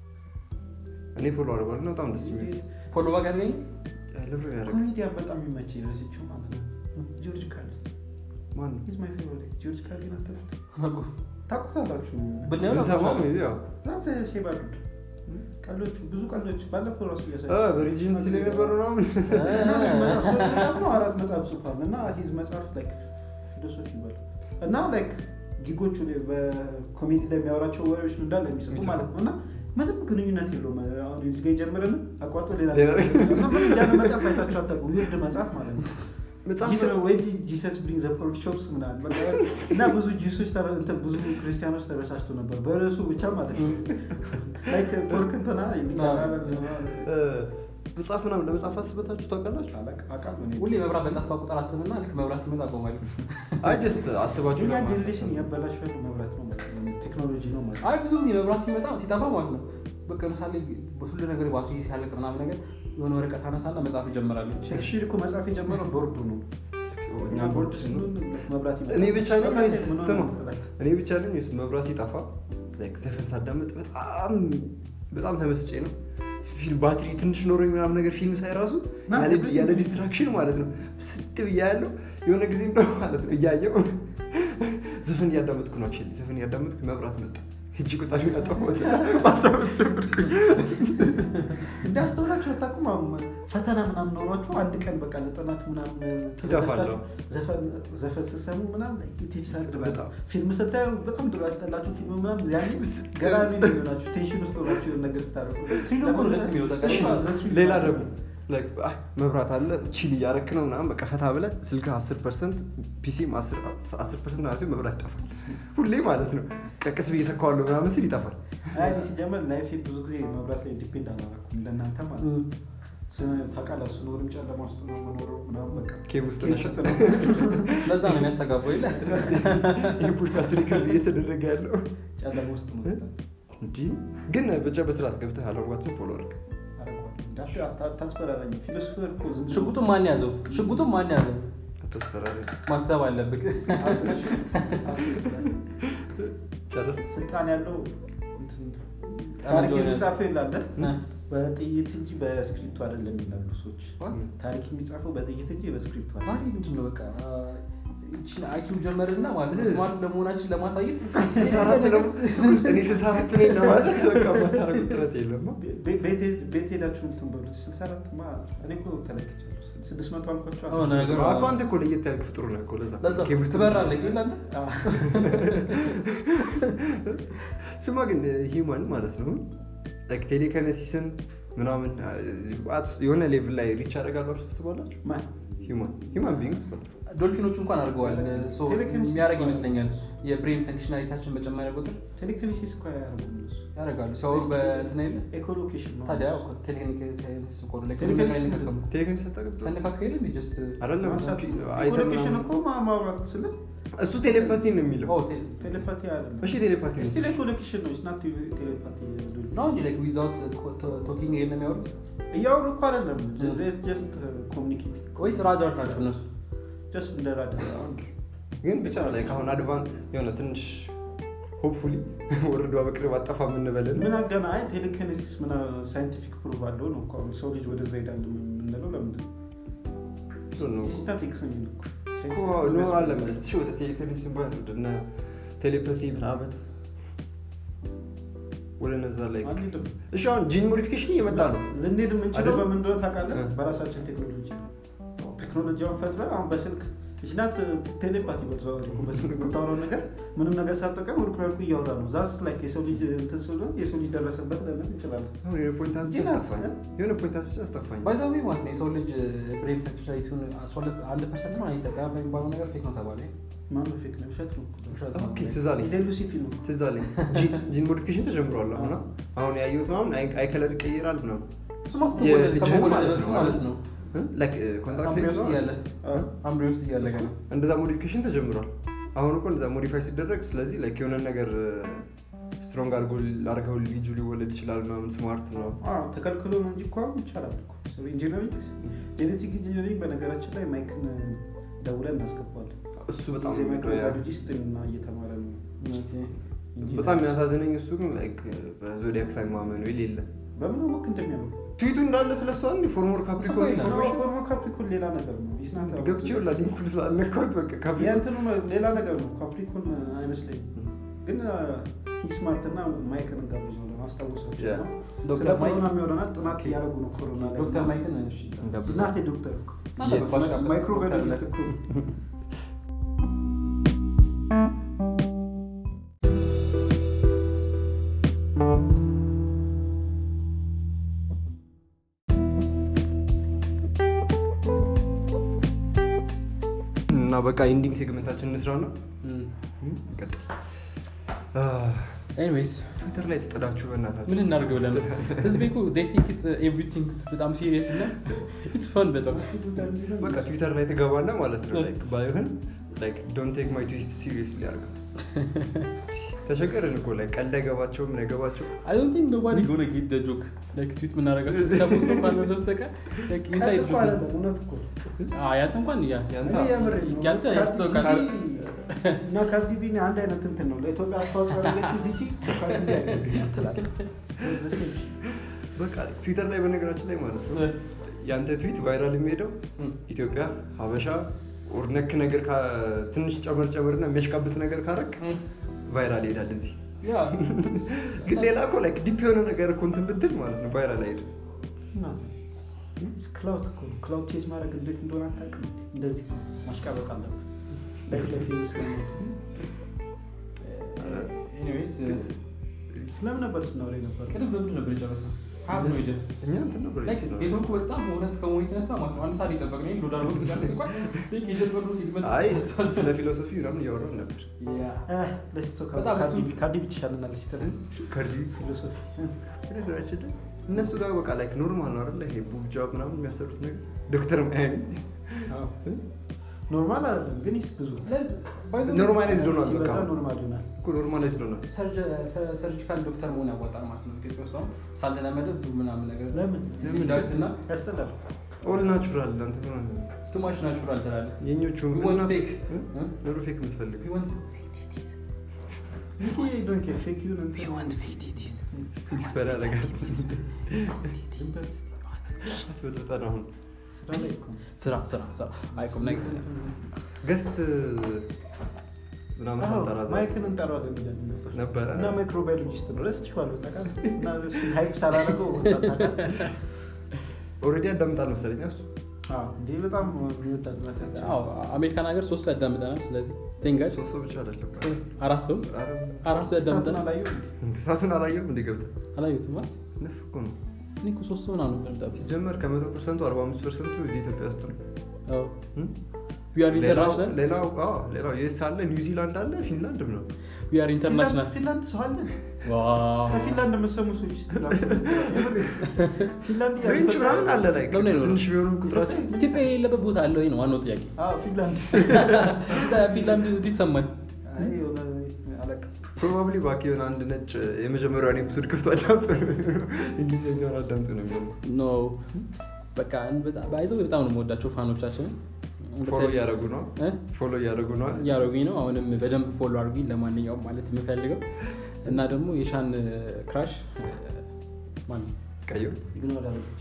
እኔ ፎሎ አድርገዋል እና በጣም ደስ የሚል ፎሎ ባክ ያድርገኝ ልብ ያደርግ ኮሜዲያን በጣም የሚመቸኝ ረስቼው ማለት ነው። ጆርጅ ካርሊን ማን ነው He's my favorite. ጆርጅ ካርሊን አታውቁትም? ታውቁታላችሁ? ብናየው ብንሰማው ናቸው maybe ያው ናት ሼባ ዱድ ቀሎቹ ብዙ ቀሎች ባለፈው ራሱ እያሳየ እ፣ በሪጅን ሲል የነበረ ምናምን እና እሱ መጽሐፍ ሶስት መጽሐፍ ነው አራት መጽሐፍ ጽፏል እና ሂዝ መጽሐፍ ላይክ ፊሎሶፊ ይባላል እና ላይክ ጊጎቹ ላይ በኮሜዲ ላይ የሚያወራቸው ወሬዎች ነው እንዳለ የሚጽፉ የሚጽፉ። ማለት ነው እና ምንም ግንኙነት የለውም አሁን እዚህ ጋ ይጀምርና አቋርጦ ሌላ ሌላ እና ምንም ያለ መጽሐፍ አይታችሁ አታውቁም ዊርድ መጽሐፍ ማለት ነው መጽሐፍ ጂሰስ- ወይ ጂሰስ ብሪንግ ዘ ፖርክ ቾፕስ ምናምን በቃ እና ብዙ ጂሶች ተረ- እንትን ብዙ ክርስቲያኖች ተበሳጭቶ ነበር በርዕሱ ብቻ ማለት ነው ላይክ ፖርክ እንትና እ፣ መጽሐፍ ምናምን ለመጽሐፍ አስበታችሁ ታውቃላችሁ አቃሉ እኔ ሁሌ መብራት በጠፋ ቁጥር አስብና ልክ መብራት ሲመጣ አቆማለሁ አይ ጀስት አስባችሁ የኛ ለማሳሰብ። ጀኔሬሽን ያበላሽ ያሉ መብራት ነው ማለት ነው። ቴክኖሎጂ ነው ማለት ነው። አይ ብዙ ጊዜ መብራት ሲመጣ ሲጠፋ ማለት ነው በቃ ለምሳሌ ሁሉ ነገር ባትሪ ሲያለቅ ምናምን ነገር የሆነ ወረቀት አነሳና መጽሐፍ እጀምራለሁ ሼክስፒር እኮ መጽሐፍ የጀመረው ቦርዱ ነው። እኛ ቦርድ ቦርድ ስንሆን መብራት ይመጣል። እኔ ብቻ ነኝ መብራት ወይስ ምን ሆነ ስማ መሰለህ? እኔ ብቻ ነኝ ወይስ መብራት ሲጠፋ like ዘፈን ሳዳምጥ በጣም በጣም ተመስጬ ነው ፊልም ባትሪ ትንሽ ኖሮኝ ምናምን ነገር ፊልም ሳይ ራሱ ና፣ ያለ- ብዙ ያለ ጊዜ- ዲስትራክሽን ማለት ነው ስጥ ብያ ያለው የሆነ ጊዜ እንደው ማለት ነው እያየው ዘፈን እያዳመጥኩ ነው actually ዘፈን እያዳመጥኩ መብራት መጣ እጅ ቁጣሽ ያጠፋት ማዳመጥ ጀመርኩኝ እንዳስተውላችሁ አታውቁም? አሁን ፈተና ምናምን ኖሯችሁ አንድ ቀን በቃ ለጥናት ምናምን ተዘጋጅታችሁ ዘፈን ዘፈን ስትሰሙ ምናምን ይትሳድ በጣም። ፊልም ስታዩ በጣም ድሮ ያስጠላችሁ ፊልም ምናምን ያኔ ገራሚ ነው የሚሆናችሁ ቴንሽን ውስጥ ሆናችሁ የሆነ ነገር ስታደርጉ ትሪሎ እኮ ነው ደስ የሚለው ታውቃለህ? እሺ፣ ሌላ ደግሞ like አይ መብራት አለ ቺል እያረክ ነው ምናምን በቃ ፈታ ብለህ ስልክ 10 ፐርሰንት ፒሲም 10 ፐርሰንት ማለት መብራት ይጠፋል ሁሌ ማለት ነው ቀቅስ ብዬ ሰካዋለሁ ምናምን ሲል ይጠፋል አይ እኔ ሲጀመር ላይፌ ብዙ ጊዜ መብራት ላይ ዲፔንድ አላደረኩም ለእናንተ ማለት ነው። ስ- ታውቃለህ ስኖርም ጨለማ ውስጥ ነው የምኖረው ምናምን በቃ ኬቭ ውስጥ ኬቭ ነሽ ውስጥ ነው። ለዛ ነው የሚያስተጋባው የለ ይህ ፖድካስት ሪከርድ እየተደረገ ያለው ጨለማ ውስጥ ነው እንዲህ ግን ብቻ በስርዓት ገብተህ አለዋትስን ፎሎ አድርግ አደርገዋለሁ። እንዳት- አታ- አታስፈራራኝ። ፊሎሶፈር እኮ ዝም ብሎ- ሽጉጡን ማን ያዘው ሽጉጡን ማን ያዘው አታስፈራሪ ማሰብ አለብህ አስር ሺህ- አስር ጨረስ ስልጣን ያለው እንትን ጠመንጃውን ታሪክ ያዘ። የሚጻፈው ይላለ እ? በጥይት እንጂ በስክሪፕቱ አይደለም ይላሉ ሰዎች። What? ታሪክ የሚጻፈው በጥይት እንጂ በስክሪፕቱ ዛሬ አይደለም። ምንድን ነው በቃ ይችን አይኪው ጀመርና ማለት ነው ስማርት ለመሆናችን ለማሳየት ስልሳ አራት ደግሞ እኔ ስልሳ አራት ነኝ ለማለት በቃ የማታደርጉት ጥረት የለም ቤ- ቤት- ቤት ሄዳችሁ እንትን በሉት። ስልሳ አራት ማ እኔ እኮ ተለክቻለሁ። ስድስት መቶ አልኳቸው። አዎ፣ ነገሩ እኮ አንተ እኮ ለየት ያልክ ፍጡር ነህ እኮ ለዛ ለዛ ኬቭ ውስጥ ትበራለህ የለ አንተ አዎ። ስማ ግን ሂውማን ማለት ነው like ቴሌከነሲስን ምናምን አት- የሆነ ሌቭል ላይ ሪች ያደርጋላችሁ ታስባላችሁ ማን? ሂውማን ሂውማን ቢንግስ ማለት ነው ዶልፊኖቹ እንኳን አድርገዋል ሶ ቴሌኪኔሲስ የሚያደርግ እኮ ይመስለኛል የብሬን ፈንክሽናሊታችን በጨመረ ቁጥር ቴሌኪኔሲስ እኮ አያደርጉም እነሱ። ያደርጋሉ ሲያወሩ በእንትን የለ ኤኮሎኬሽን ነው። ታዲያ ቴሌኪኔሲስ እኮ ነው ቴሌኪኔሲስ አይነካከም ቴሌከነሲስ አታውቅም? ሳነካከ የለም ጀስት አይደለም ማንሳት- አይተህ ኤኮሎኬሽን ምናምን- እኮ ማ- ማውራት ስለ እሱ ቴሌፓቲ ነው የሚለው ቴሌፓቲ አይደለም። እሺ ቴሌፓቲ ነው ስቲል ኤኮሎኬሽን ነው። ስናት ቴሌፓቲ ነው እንጂ ላይክ ዊዛውት ቶኪንግ የለም የሚያወሩት እያወሩ እኮ አይደለም። ጀስት ኮሚኒኬት ወይስ ራዳር ናቸው እነሱ ጀስት እንደ ራዲዮ ግን ብቻ ላይ አሁን አድቫን የሆነ ትንሽ ሆፕፉሊ ወርዷ በቅርብ አጠፋ የምንበልን ምን አገና አይ ቴሌኪኔሲስ ምን ሳይንቲፊክ ፕሩቭ አለው ነው እኮ አሁን ሰው ልጅ ወደዛ ሄዳል የምንለው ለምንድን ነው? ስታቲክስ የሚል እኮ ኖ አለ መለስ እሺ ወደ ቴሌከነሲስ ባል ወደነ ቴሌፓቲ ምናምን ወደ ነዛ ላይ አንሄድም። እሺ አሁን ጂን ሞዲፊኬሽን እየመጣ ነው ልንሄድ የምንችለው አይደል? በምን እንደሆነ ታውቃለህ? እ። በራሳችን ቴክኖሎጂ ነው። ቴክኖሎጂውን ፈጥረን አሁን በስልክ ስናት ቴሌፓቲ በምታወራው ነገር ምንም ነገር ሳጠቀም ወርቅ ወርቁ እያወራ ነው ዛስ ላይ የሰው ልጅ እንትን ስለሆነ የሰው ልጅ ደረሰበት ለምን እንችላለን አሁን የሆነ ፖይንት አንስቼ ዜና- አስጠፋኝ የሆነ ፖይንት አንስቼ አስጠፋኝ ባይዛዊ ማለት ነው የሰው ልጅ ብሬን ፈንክሽናሊቲውን አንድ ፐርሰንት ነው አይጠቀም የሚባለው ነገር ፌክ ነው ተባለ ማነው ፌክ ነው ውሸት ነው ውሸት ኦኬ ነው። ትዝ አለኝ ኢዜሉሲ ፊልም ነው ትዝ አለኝ ጂን- ጂን ሞዲፊኬሽን ተጀምሯል አሁን አሁን ያየሁት ምናምን አይ- አይ ከለር ይቀይራል ምናምን እሱማ ስትወለድ የልጅህን ከመወለድ ማለት በፊት ነው ማለት ነው ኮንትራክት አምብሬ ውስጥ እያለ አዎ። አምብሬ ውስጥ እያለ ገና እንደዛ ሞዲፊኬሽን ተጀምሯል አሁን እኮ እንደዛ ሞዲፋይ ሲደረግ ስለዚህ ላይክ የሆነ ነገር ስትሮንግ አድርገው ልጁ ሊወለድ ይችላል ምናምን ስማርት ነው አዎ፣ ተከልክሎ ነው እንጂ እኮ አሁን ይቻላል እኮ ኢንጂነሪንግ ጄኔቲክ ኢንጂነሪንግ በነገራችን ላይ ማይክን ደውለን እናስገባለን እሱ በጣም ማይክሮባዮሎጂስት እና እየተማረ ነው ኢንጂነር። በጣም የሚያሳዝነኝ እሱ ግን ላይክ በዞዲያክ ሳይን ማመኑ የሌለ በምን ወቅ እንደሚያምሩ ትዊቱ እንዳለ ስለሷ አንድ ፎርሞር ካፕሪኮን ይላል። ኢንፎርሜሽን ፎርሞ ካፕሪኮን ሌላ ነገር ነው ይስናት ገብቼ ሁላ ሊንኩን ስላለካሁት በቃ ካፕሪኮን የእንትኑ ሌላ ነገር ነው ካፕሪኮን አይመስለኝም ግን ሂስማርት እና ማይክን እንጋብዛለን አስታውሳቸው Yeah. እና ዶክተር ስለ ማይክ- ኮሮና የሚሆነናል ጥናት እያደረጉ ነው ኮሮና ላይ ዶክተር ማይክን እሺ እናቴ ዶክተር እኮ እናንተ ባሽ አለ። ማይክሮባዮሎጂስት እኮ እና በቃ ኢንዲንግ ሴግመንታችን እንስራ ነው እም። ይቀጥል ኤኒዌይስ ትዊተር ላይ ተጠዳችሁ በእናታችሁ ምን እናድርግ ብለን ህዝቤ እኮ they think it ኤቭሪቲንግ በጣም ሲሪየስ እና ኢትስ ፈን በጣም በቃ ትዊተር ላይ ትገባና ማለት ነው ላይክ ባይሆን ላይክ ዶንት ቴክ ማይ ትዊት ሲሪየስሊ አድርገው ተቸገርን እኮ ላይ ቀልድ አይገባቸውም ምን አይገባቸው አይ ዶንት ቲንክ ኖባዲ ጎነ ጌት ደ ጆክ ላይክ ትዊት የምናደርጋቸው ሰፖስ ነው ካልሆነ በስተቀር ላይክ ኢንሳይድ ቀልድ እኮ ጆክ አይደለም እውነት እኮ አዎ ያንተ እንኳን ያ ያንተ እኔ የምሬን ነው። ያንተ ካርዲ ያስታውቃል። ቢ እና ካርዲ ቢ አንድ አይነት እንትን ነው ለኢትዮጵያ አስተዋጽኦ ያደረገችው ዲቲ ካርዲ ቢ ያደርግልኛል ትላለህ። The same shit. በቃ ትዊተር ላይ በነገራችን ላይ ማለት ነው ያንተ ትዊት ቫይራል የሚሄደው እም። ኢትዮጵያ ሀበሻ ኦር ነክ ነገር ካ- ትንሽ ጨመር ጨመርና የሚያሽቃብት ነገር ካረግ እም። ቫይራል ይሄዳል እዚህ ያ ግን ሌላ እኮ ላይክ ዲፕ የሆነ ነገር እኮ እንትን ብትል ማለት ነው ቫይራል አይሄድም እና ክላውድ እኮ ነው። ክላውድ ቼዝ ማድረግ እንዴት እንደሆነ አታውቅም። እንደዚህ ነው። ማሽቃበጥ አለብን ላይፍ ላይ ፌመስ ነው። ኤኒዌይስ ስለምን ነበር ስናወራ ነበር? ቅድም በምንድን ነበር የጨረስነው ሀብ ነው ሄደ እኛ እንትን ነበር ላይክ ነው ኔትወርኩ በጣም ሆነስ ከመሆኑ የተነሳ ማለት ነው አንድ ሰዓት የጠበቅነው ይሄን ሎድ አድርጎ ስንጨርስ እንኳን ላይክ የጀመርነው ሲግመንት አይ ተነስቷል። ስለ ፊሎሶፊ ምናምን እያወራን ነበር ያ Eh, let's talk about በጣም ካርዲ ብዙ- ቢ። ካርዲ ቢ ትሻለናለች ተብሎ ከርዲ ፊሎሶፊ በነገራችን ላይ እነሱ ጋር በቃ ላይክ ኖርማል ነው አይደለ ይሄ ቡብ ጃብ ምናምን የሚያሰሩት ነገር ዶክተር ማያሚ ኖርማል አይደለም ግን ይስ ብዙ ኖርማላይዝድ ሆኗል በቃ ሲበዛ ኖርማል ይሆናል። እኮ ኖርማላይዝድ ሆኗል ሰርጂካል ዶክተር መሆን ያዋጣል ማለት ነው ኢትዮጵያ ውስጥ አሁን ሳልተለመደ ብዙ ምናምን ነገር ለምን ለምን ዳክትና ያስጠላል። ኦል ናቹራል አንተ ምን ቱማሽ ናቹራል ትላለህ የኞቹ We want fake. ኖሮ ፌክ የምትፈልግ We want ይሄ ዶንት ኬር ፌክ ይሁን እንትን ኤክስፐር ያደርጋል ዝም በል እስኪ። አትበጥብጠን አሁን ስራ ላይ እኮ ነው። ስራ ስራ ስራ አይቆም ናይ ገስት ምናምን አዎ፣ ሳንጠራ ዛሬ ማይክን እንጠራዋለን ብለን ነበር ነበረ እና ማይክሮባዮሎጂስት ነው ረስቼዋለሁ ታውቃለህ። እና እሱን ሃይፕ ሳላደርገው ወጣት ታውቃለህ። ኦልሬዲ ያዳምጣል መሰለኝ እሱ አዎ፣ እንዴ በጣም የሚወዳት ናቸው። አሜሪካን ሀገር ሶስት ሰው ያዳምጠናል ስለዚህ ቴንጋድ ሶስት ሰው ብቻ አይደለም አራት ሰው አራት ሰው ስታቱን ያዳምጠናል አላየሁም። እንስሳቱን አላየም እንደ ገብተህ አላዩትም ማለት ነፍ እኮ ነው እኔ እኮ ሶስት ሰው ምናምን ነበር የምጠብቀው። ሲጀመር ከመቶ ፐርሰንቱ አርባ አምስት ፐርሰንቱ እዚህ ኢትዮጵያ ውስጥ ነው አዎ። እም? We are ሌላው international. ሌላው አዎ፣ ሌላው ዩኤስ አለ ኒውዚላንድ አለ ፊንላንድ ነው We are international. ፊንላንድ- ፊንላንድ ሰው አለን። ዋው። ከፊንላንድ የምትሰሙ ሰዎች እስኪ ላኩ። ፊንላንድ ፍሬንች ምናምን አለ ላይ ለምን አይኖርም? ትንሽ ቢሆኑ ቁጥራቸው ኢትዮጵያ የሌለበት ቦታ አለ ወይ ነው ዋናው ጥያቄ። አዎ፣ ፊንላንድ ፊንላንድ እንዲሰማን አይ፣ የሆነ አለቃ ፕሮባብሊ ባክ የሆነ አንድ ነጭ የመጀመሪያውን ኤፒሶድ ክፍት አዳምጡ እንግሊዝኛውን አዳምጡ ነው የሚሆነው ኖ በቃ ባይዘው በጣም ነው የምወዳቸው ፋኖቻችንን ፎሎ እያደረጉ ነው እ? ፎሎ እያደረጉ ነው እያደረጉኝ ነው። አሁንም በደንብ ፎሎ አድርጉኝ። ለማንኛውም ማለት የምፈልገው እና ደግሞ የሻን ክራሽ ማለት ቀዩ ግን ወዳለች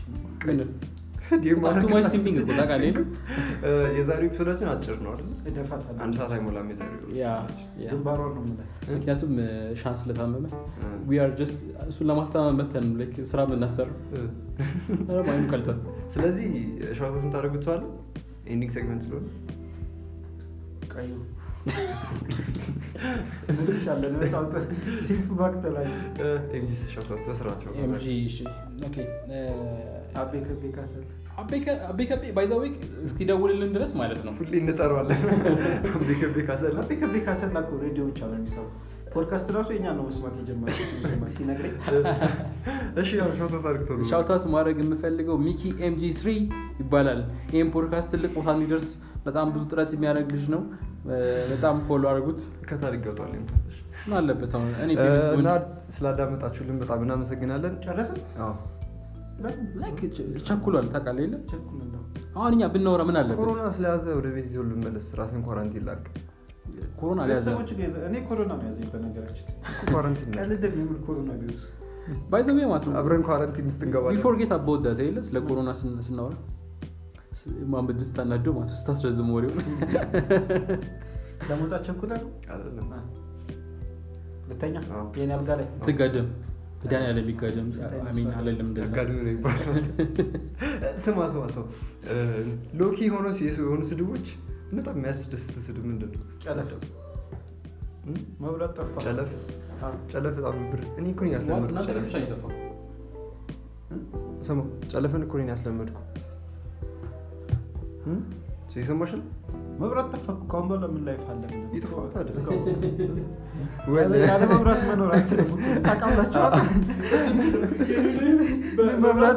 ቱ ማች ሲምፒንግ እኮ ታውቃለህ የለም? የዛሬው ኤፒሶዳችን አጭር ነው አይደል እደፋታለሁ። አንድ ሰዓት አይሞላም የዛሬው ያ ያ። ግንባሯን ነው የምላት። ምክንያቱም ሻን ስለታመመ እ። we are just እሱን ለማስተማመን መተን ነው like ስራ የምናሰራው እ። ማይኑ ቀልቷል ስለዚህ ሸዋቶት የምታደርጉት ሰው አለ ኤንዲንግ ሴግመንት ስለሆነ ቀዩ እንልሻለን በጣም ሲምፕ ባክተላል ኤምጂ ሻውታት በስርዓት ነው ኤምጂ እሺ ኦኬ እ፣ አቤ ከቤ ካሰል አቤ ከ- አቤ ከቤ ባይዛዌ እስኪደውልልን ድረስ ማለት ነው ሁሌ እንጠራዋለን ቤከቤ ካሰላ አቤ ከቤ ካሰል እኮ ሬዲዮ ብቻ ነው የሚሰሩ ፖድካስት ራሱ የኛ ነው መስማት የጀመረ ሲነግረኝ እሺ ያው ሻውታት አድርግቶ ነው ሻውታት ማድረግ የምፈልገው ሚኪ ኤምጂ ስሪ ይባላል ይህም ፖድካስት ትልቅ ቦታ እንዲደርስ በጣም ብዙ ጥረት የሚያደርግ ልጅ ነው እ፣ በጣም ፎሎ አድርጉት ከታሪክ ገብቷል ምን አለበት አሁን እኔ ፌመስ እና ብሆን- ስላዳመጣችሁልን በጣም እናመሰግናለን ጨረስን አዎ ላይክ ቸ- ቸኩሏል ታውቃለህ የለ ቸኩል ነው አሁን እኛ ብናወራ ምን አለበት ኮሮና ስለያዘ ወደ ቤት ይዞ ልመለስ ራሴን ኳራንቲን ላድርግ ኮሮና ሊያዘ ቤተሰቦች ጋር ይዘ- እኔ ኮሮና ነው ያዘኝ በነገራችን ኳራንቲን ላድርግ። ቀልድ የሚል ኮሮና ቪሩስ ባይዘዌ ማለት ነው አብረን ኳራንቲን ውስጥ እንገባለን ቢፎርጌት አባወዳት የለ ስለ ኮሮና ስን- ስናወራ ስ- ማንበድ ስታናደው ማለት ነው ስታስረዝም ወሬው ለመውጣት ቸኩለ ነው አይደለም ሁለተኛ አዎ። የኔ አልጋ ላይ ትጋደም ዳን ያለ ቢጋደም አሚን አለልም እንደዛ አጋድሚ ነው ይባላል ስማ ስማ ሰው ሎኪ ሆኖ የሆኑ ስድቦች በጣም የሚያስደስት ስድብ ምንድን ነው ጨለፍ እም? መብላት ጠፋ ጨለፍ አዎ። ጨለፍ በጣም ብር እኔ እኮ ነኝ ዋት ያስለመድኩ እናንተ ጨለፍ ብቻ ነው የጠፋው ስማ ጨለፍን እኮ ነኝ ያስለመድኩ እም? የሰማሽ ነው መብራት ጠፋ እኮ ከአሁን በኋላ ምን ላይፍ አለ ይጥፋ ታዲያ። ዝጋው። ወይ ያለ- ያለ መብራት መኖር አችልም ታውቃላችኋል መብራት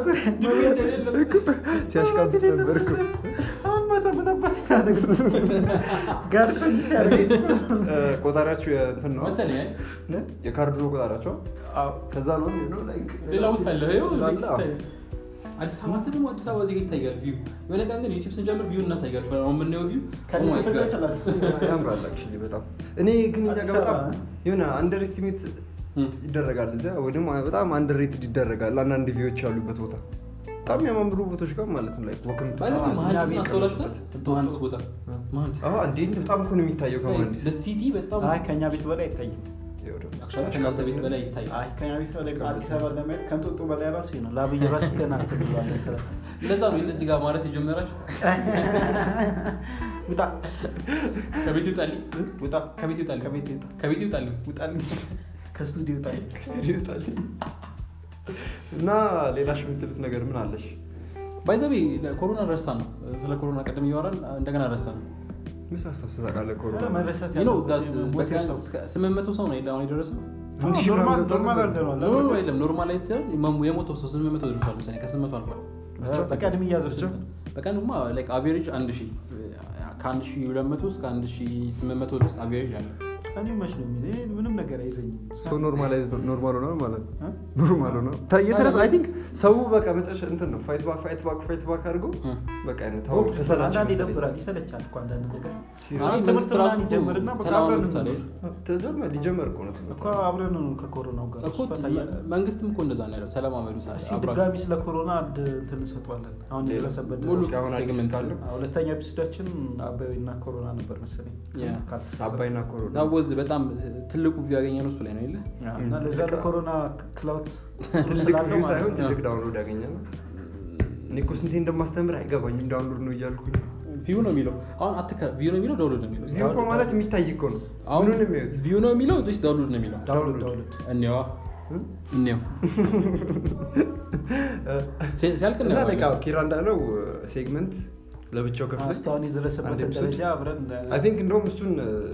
ሲያሽቃብጥ ነበር እኮ አሁን ማታ ምን አባት ታደርግ ጋር ፈንድ ሲያደርግ እ፣ ቆጣሪያችሁ የእንትን ነው መሰለኝ አይ። የካርድ ነው ቆጣሪያቸው አዎ። ከዛ ነው የሚሆነው ላይክ ሌላ ቦታ አለ ይኸው ስላለ፣ አዎ። ይታያል። አዲስ አበባ አንተ ደግሞ አዲስ አበባ ዜጋ ይታያል ቪው የሆነ ቀን ግን ዩቲብ ስንጀምር ቪው እናሳያችኋል አሁን የምናየው ቪው ከኔ ክፍል ላይ ይችላል ያምራል actually በጣም እኔ ግን እኛ አዲስ ጋር በጣም አበባ፣ የሆነ አንደር ኤስቲሜት ይደረጋል እዚያ ወይ ደግሞ በጣም አንደር ሬትድ ይደረጋል አንዳንድ ቪዎች ያሉበት ቦታ በጣም የሚያማምሩ ቦታዎች ጋር ማለት ነው ላይ ወክም መሀንዲስን አስተውላችሁታል መሀንዲስ ቦታ መሀንዲስ እንዴ በጣም እኮ ነው የሚታየው ከመሀንዲስ ሲቲ በጣም አይ ከኛ ቤት በላይ አይታይም ይኸው ደግሞ አክቹዋሊ ከእናንተ ቤት በላይ ይታያል አይ ከኛ ቤት በላይ አዲስ አበባ ለማየት ከንጦጦ በላይ ራሱ ነው ለአብይ ራሱ ገና ትልዋለ ለዛ ነው እነዚህ ጋር ማረስ የጀመራችሁት ውጣ ከቤት ይውጣልኝ ውጣ ከቤት ይውጣልኝ ከቤት ውጣ ከቤት ይውጣልኝ ውጣልኝ ከስቱዲዮ ውጣ ከስቱዲዮ ይወጣል እና ሌላሽ የምትሉት ነገር ምን አለሽ ባይዘቤ ኮሮና ረሳ ነው ስለ ኮሮና ቀደም እያወራን እንደገና ረሳ ነው ምስ አስታውስ ታውቃለህ ኮሮና መረሳት You know ያለበት that የሞተ በቀን ሰው። እስከ ስምንት መቶ ሰው ነው የለ አሁን የደረሰው አንድ ሺህ ኖርማል ምናምን ኖርማል ነበር። አድርገነዋል ኖ ኖ የለም ኖርማላይዝ ሲሆን የመ- የሞተው ሰው ስምንት መቶ ደርሷል መሰለኝ ከስምንት መቶ አልፏል ብቻ በቀን የሚያዘው ስንት ነው? በቀን ማ ላይክ አቬሬጅ አንድ ሺህ ከአንድ ሺህ ሁለት መቶ እስከ አንድ ሺህ ስምንት መቶ ድረስ አቬሬጅ አለ እኔ መች ነው የሚይዘኝ? እኔ ምንም ነገር አይዘኝም ሰው ኖርማላይዝ ኖርማል ሆነ ማለት ነው እ? ኖርማል ሆነ የተረሳ አይ ቲንክ ሰው በቃ መጨረሻ እንትን ነው ፋይት ባክ ፋይት ባክ ፋይት ባክ አድርጎ በቃ አይነት ታው ተሰላች አንዳንድ መሰለኝ ይደብራል ይሰለቻል እኮ አንዳንድ ነገር አይ ትምህርት መንግስት ራሱ ምናምን ይጀምርና በቃ ተለማምዶታል አብረን አይደል? ተጀመረ ሊጀመር እኮ ነው እኮ አብረን ነው ከኮሮናው ጋር እኮ እሱ ፈታ እያለ። መንግስትም እኮ እንደዛ ነው ያለው ተለማመዱ እስኪ አብራችሁ ድጋሚ ስለ ኮሮና አንድ እንትን እንሰጠዋለን አሁን ሌላ? የደረሰበት ሙሉ ደረጃ። አሁን አዲስ ሴግመንት ካለው አዎ፣ ሁለተኛ ኤፒሶዳችን አባይና ኮሮና ነበር መሰለኝ ያ። ካልተሳሳትኩ። አባይና ኮሮና ዳወዝ በጣም ትልቁ ቪው ያገኘ ነው እሱ ላይ ነው የለ አዎ፣ እና ለዛ ትልቅ- ለኮሮና ክላውት ትልቅ ስላለው ቪው ማለት ሳይሆን ነው። ትልቅ ዳውንሎድ ያገኘ ነው እኔ እኮ ስንቴ እንደማስተምር አይገባኝም ዳውንሎድ ነው እያልኩኝ ቪው ነው የሚለው አሁን አትከ ቪው ነው የሚለው ዳውንሎድ ነው የሚለው ቪው እኮ ማለት የሚታይ እኮ ነው አሁን ምኑን የሚያዩት ቪው ነው የሚለው ወይስ ዳውንሎድ ነው የሚለው ዳውንሎድ ዳውንሎድ። ዳውንሎድ እኔዋ እ? እኔው ሲ- ሲያልቅ እና እናየዋለን። ላይክ አዎ፣ ኪራ እንዳለው ሴግመንት ለብቻው ከፍለ እስካሁን የደረሰበትን አንድ ኤፒሶድ? ደረጃ አብረን አይ ቲንክ እንደውም እሱን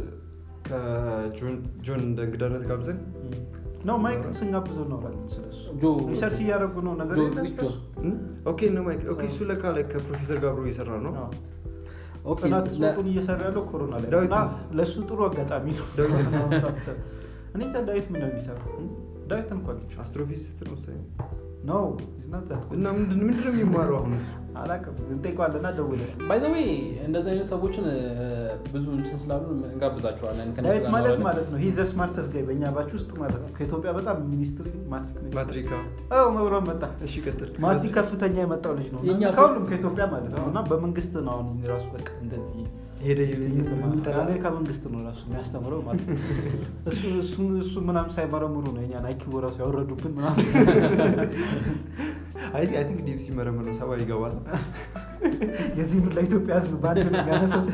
ከጆን እንደ እንግዳነት ጋብዘን ነው ማይክን ስንጋብዘው እናወራለን ስለሱ ጆ ሪሰርች እያደረጉ ነው ነገር ጆ የለም ዊች ስለሱ? ጆ? እም? ኦኬ ነው ማይክ ኦኬ እሱ ለካ ላይ ከፕሮፌሰር ጋር አብሮ እየሰራ ነው አዎ። ኦኬ ጥናት ለ- ጽሁፉን እየሰራ ያለው ኮሮና ላይ ነው። እና ዳዊትንስ? ለእሱ ጥሩ አጋጣሚ ነው ዳዊትንስ? እኔ እንጃ ዳዊት ምን ነው የሚሰራው ዳዊትን እንኳ አግኝቼው አስትሮፊዚስት ነው መሰለኝ ኖ he's not that good. እና ምንድን ምንድን ነው የሚማረው አሁን እሱ አላውቅም እንጠይቀዋለንና ደውለን ባይ ዘ ዌይ እንደዚህ አይነት ሰዎችን እ፣ ብዙ እንትን ስላሉ እንጋብዛቸዋለን ከእነሱ ዳዊት ጋር ማለት እናወራለን። ማለት ነው ሂዘ ስማርተስ ጋይ በእኛ ባች ውስጥ ማለት ነው ከኢትዮጵያ በጣም ሚኒስትሪ ማትሪክ ነው ማትሪካ አዎ መብራት መጣ እሺ ቀጥል ማትሪክ ከፍተኛ የመጣው ልጅ ነው እና የኛ ከሁሉም ከኢትዮጵያ ማለት ነው እና በመንግስት ነው አሁን ራሱ በቃ እንደዚህ ሄደ የአሜሪካ መንግስት ነው ራሱ የሚያስተምረው ማለት ነው እሱ እሱ- እሱ ምናምን ሳይመረምሩ ነው እኛን አይኪው ራሱ ያወረዱብን ምናምን አይ አይ ቲንክ ዲኤፍ ሲመረመር ነው ሰባ ይገባል የዚህ ምን ለኢትዮጵያ ህዝብ በአንድ ነው የሚያነሳው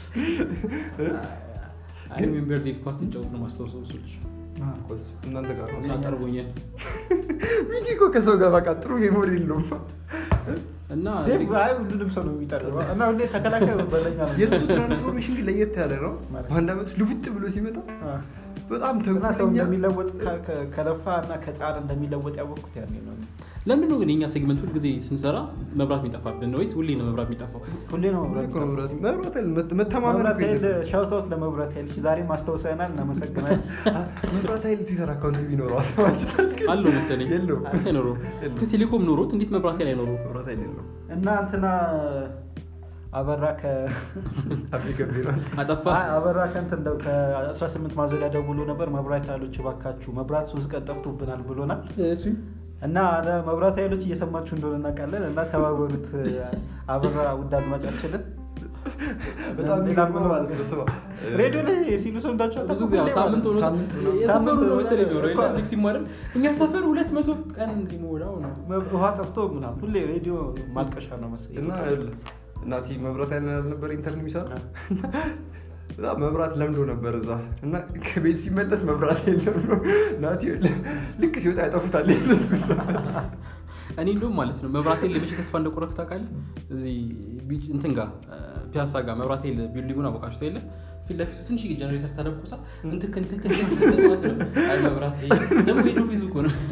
አይ ሪሜምበር ዴቭ ኳስ ሲጫወት ነው ማስታወሰው እሱ ልጅ እናንተ ጋር ነው እና ጠርጎኛል ሚኪ እኮ ከሰው ጋር በቃ ጥሩ ሜሞሪ የለውም እና ዴቭ አይ ሁሉንም ሰው ነው የሚጠርበው እና ሁሌ ተከላካይ በለኛ ነው የእሱ ትራንስፎርሜሽን ግን ለየት ያለ ነው ማለት? በአንድ ዓመት ውስጥ ልውጥ ብሎ ሲመጣ አ። በጣም እና ሰው ተንኮለኛ እንደሚለወጥ ከ- ከ- ከለፋ እና ከጣር እንደሚለወጥ ያወቅኩት ያኔ ነው ለምንድን ነው ግን የኛ ሴግመንት ሁል ጊዜ ስንሰራ መብራት የሚጠፋብን ወይስ ሁሌ ነው መብራት የሚጠፋው ሁሌ ነው መብራት እኮ የሚጠፋው። መብራት መብራት ኃይል መት- መተማመን መብራት እኮ ኃይል የለም። ሻውታውት ለመብራት ኃይል እሺ፣ ዛሬም አስታውሰናል እናመሰግናል መብራት ኃይል ትዊተር አካውንት ቢኖረው አስባችሁታል? አለው መሰለኝ የለውም። አይኖረውም የለውም። ቴሌኮም ኖሮት እንዴት መብራት ላይ አይኖረው መብራት ኃይል የለውም። እና እንትና አበራ ከ አቤ ገቢራል አጠፋ አይ፣ አበራ ከእንትን እንደው ከ18 ማዞሪያ ደውሎ ነበር መብራት ኃይሎች እባካችሁ መብራት ሶስት ቀን ጠፍቶብናል ብሎናል እና ለመብራት ኃይሎች እየሰማችሁ እንደሆነ እናውቃለን እና ተባበሩት አበራ ውድ አድማጫችንን በጣም ሌላ የሚገርመው ማለት ነው ስማ ሬዲዮ ላይ ሲሉ ሰምታችሁ ብዙ ጊዜ ያው ሳምንት ሆኖ ሳምንት ነው። የሰፈሩ ሳምንት ነው ነው መሰለኝ መሰለኝ። የሚኖረው የለም ሊክስ ይማረን እኛ ሰፈር ሁለት መቶ ቀን እንዲሞላው ነው ውሃ ጠፍቶ ምናምን ሁሌ ሬዲዮ ማልቀሻ ነው መሰለኝ እና እናቲ መብራት ኃይል ነበር ኢንተርን የሚሰራ አ። በጣም መብራት ለምዶ ነበር እዛ እና ከቤት ሲመለስ መብራት የለም ነው ናቲ ልክ ሲወጣ ያጠፉታል የነሱ ስራ። እኔ እንደውም ማለት ነው መብራት ኃይል ለመቼ ተስፋ እንደቆረኩ ታውቃለህ እዚህ ቢች እንትን ጋር ፒያሳ ጋር መብራት ኃይል ቢልዲንጉን አወቃችሁት የለ ፊት ለፊቱ ትንሽ ጀነሬተር ተደኩሳ እንትክ እንትክ እንትክ ስትል ማለት ነው አይ መብራት ኃይል ደግሞ ሄዶ ፊዙ እኮ ነው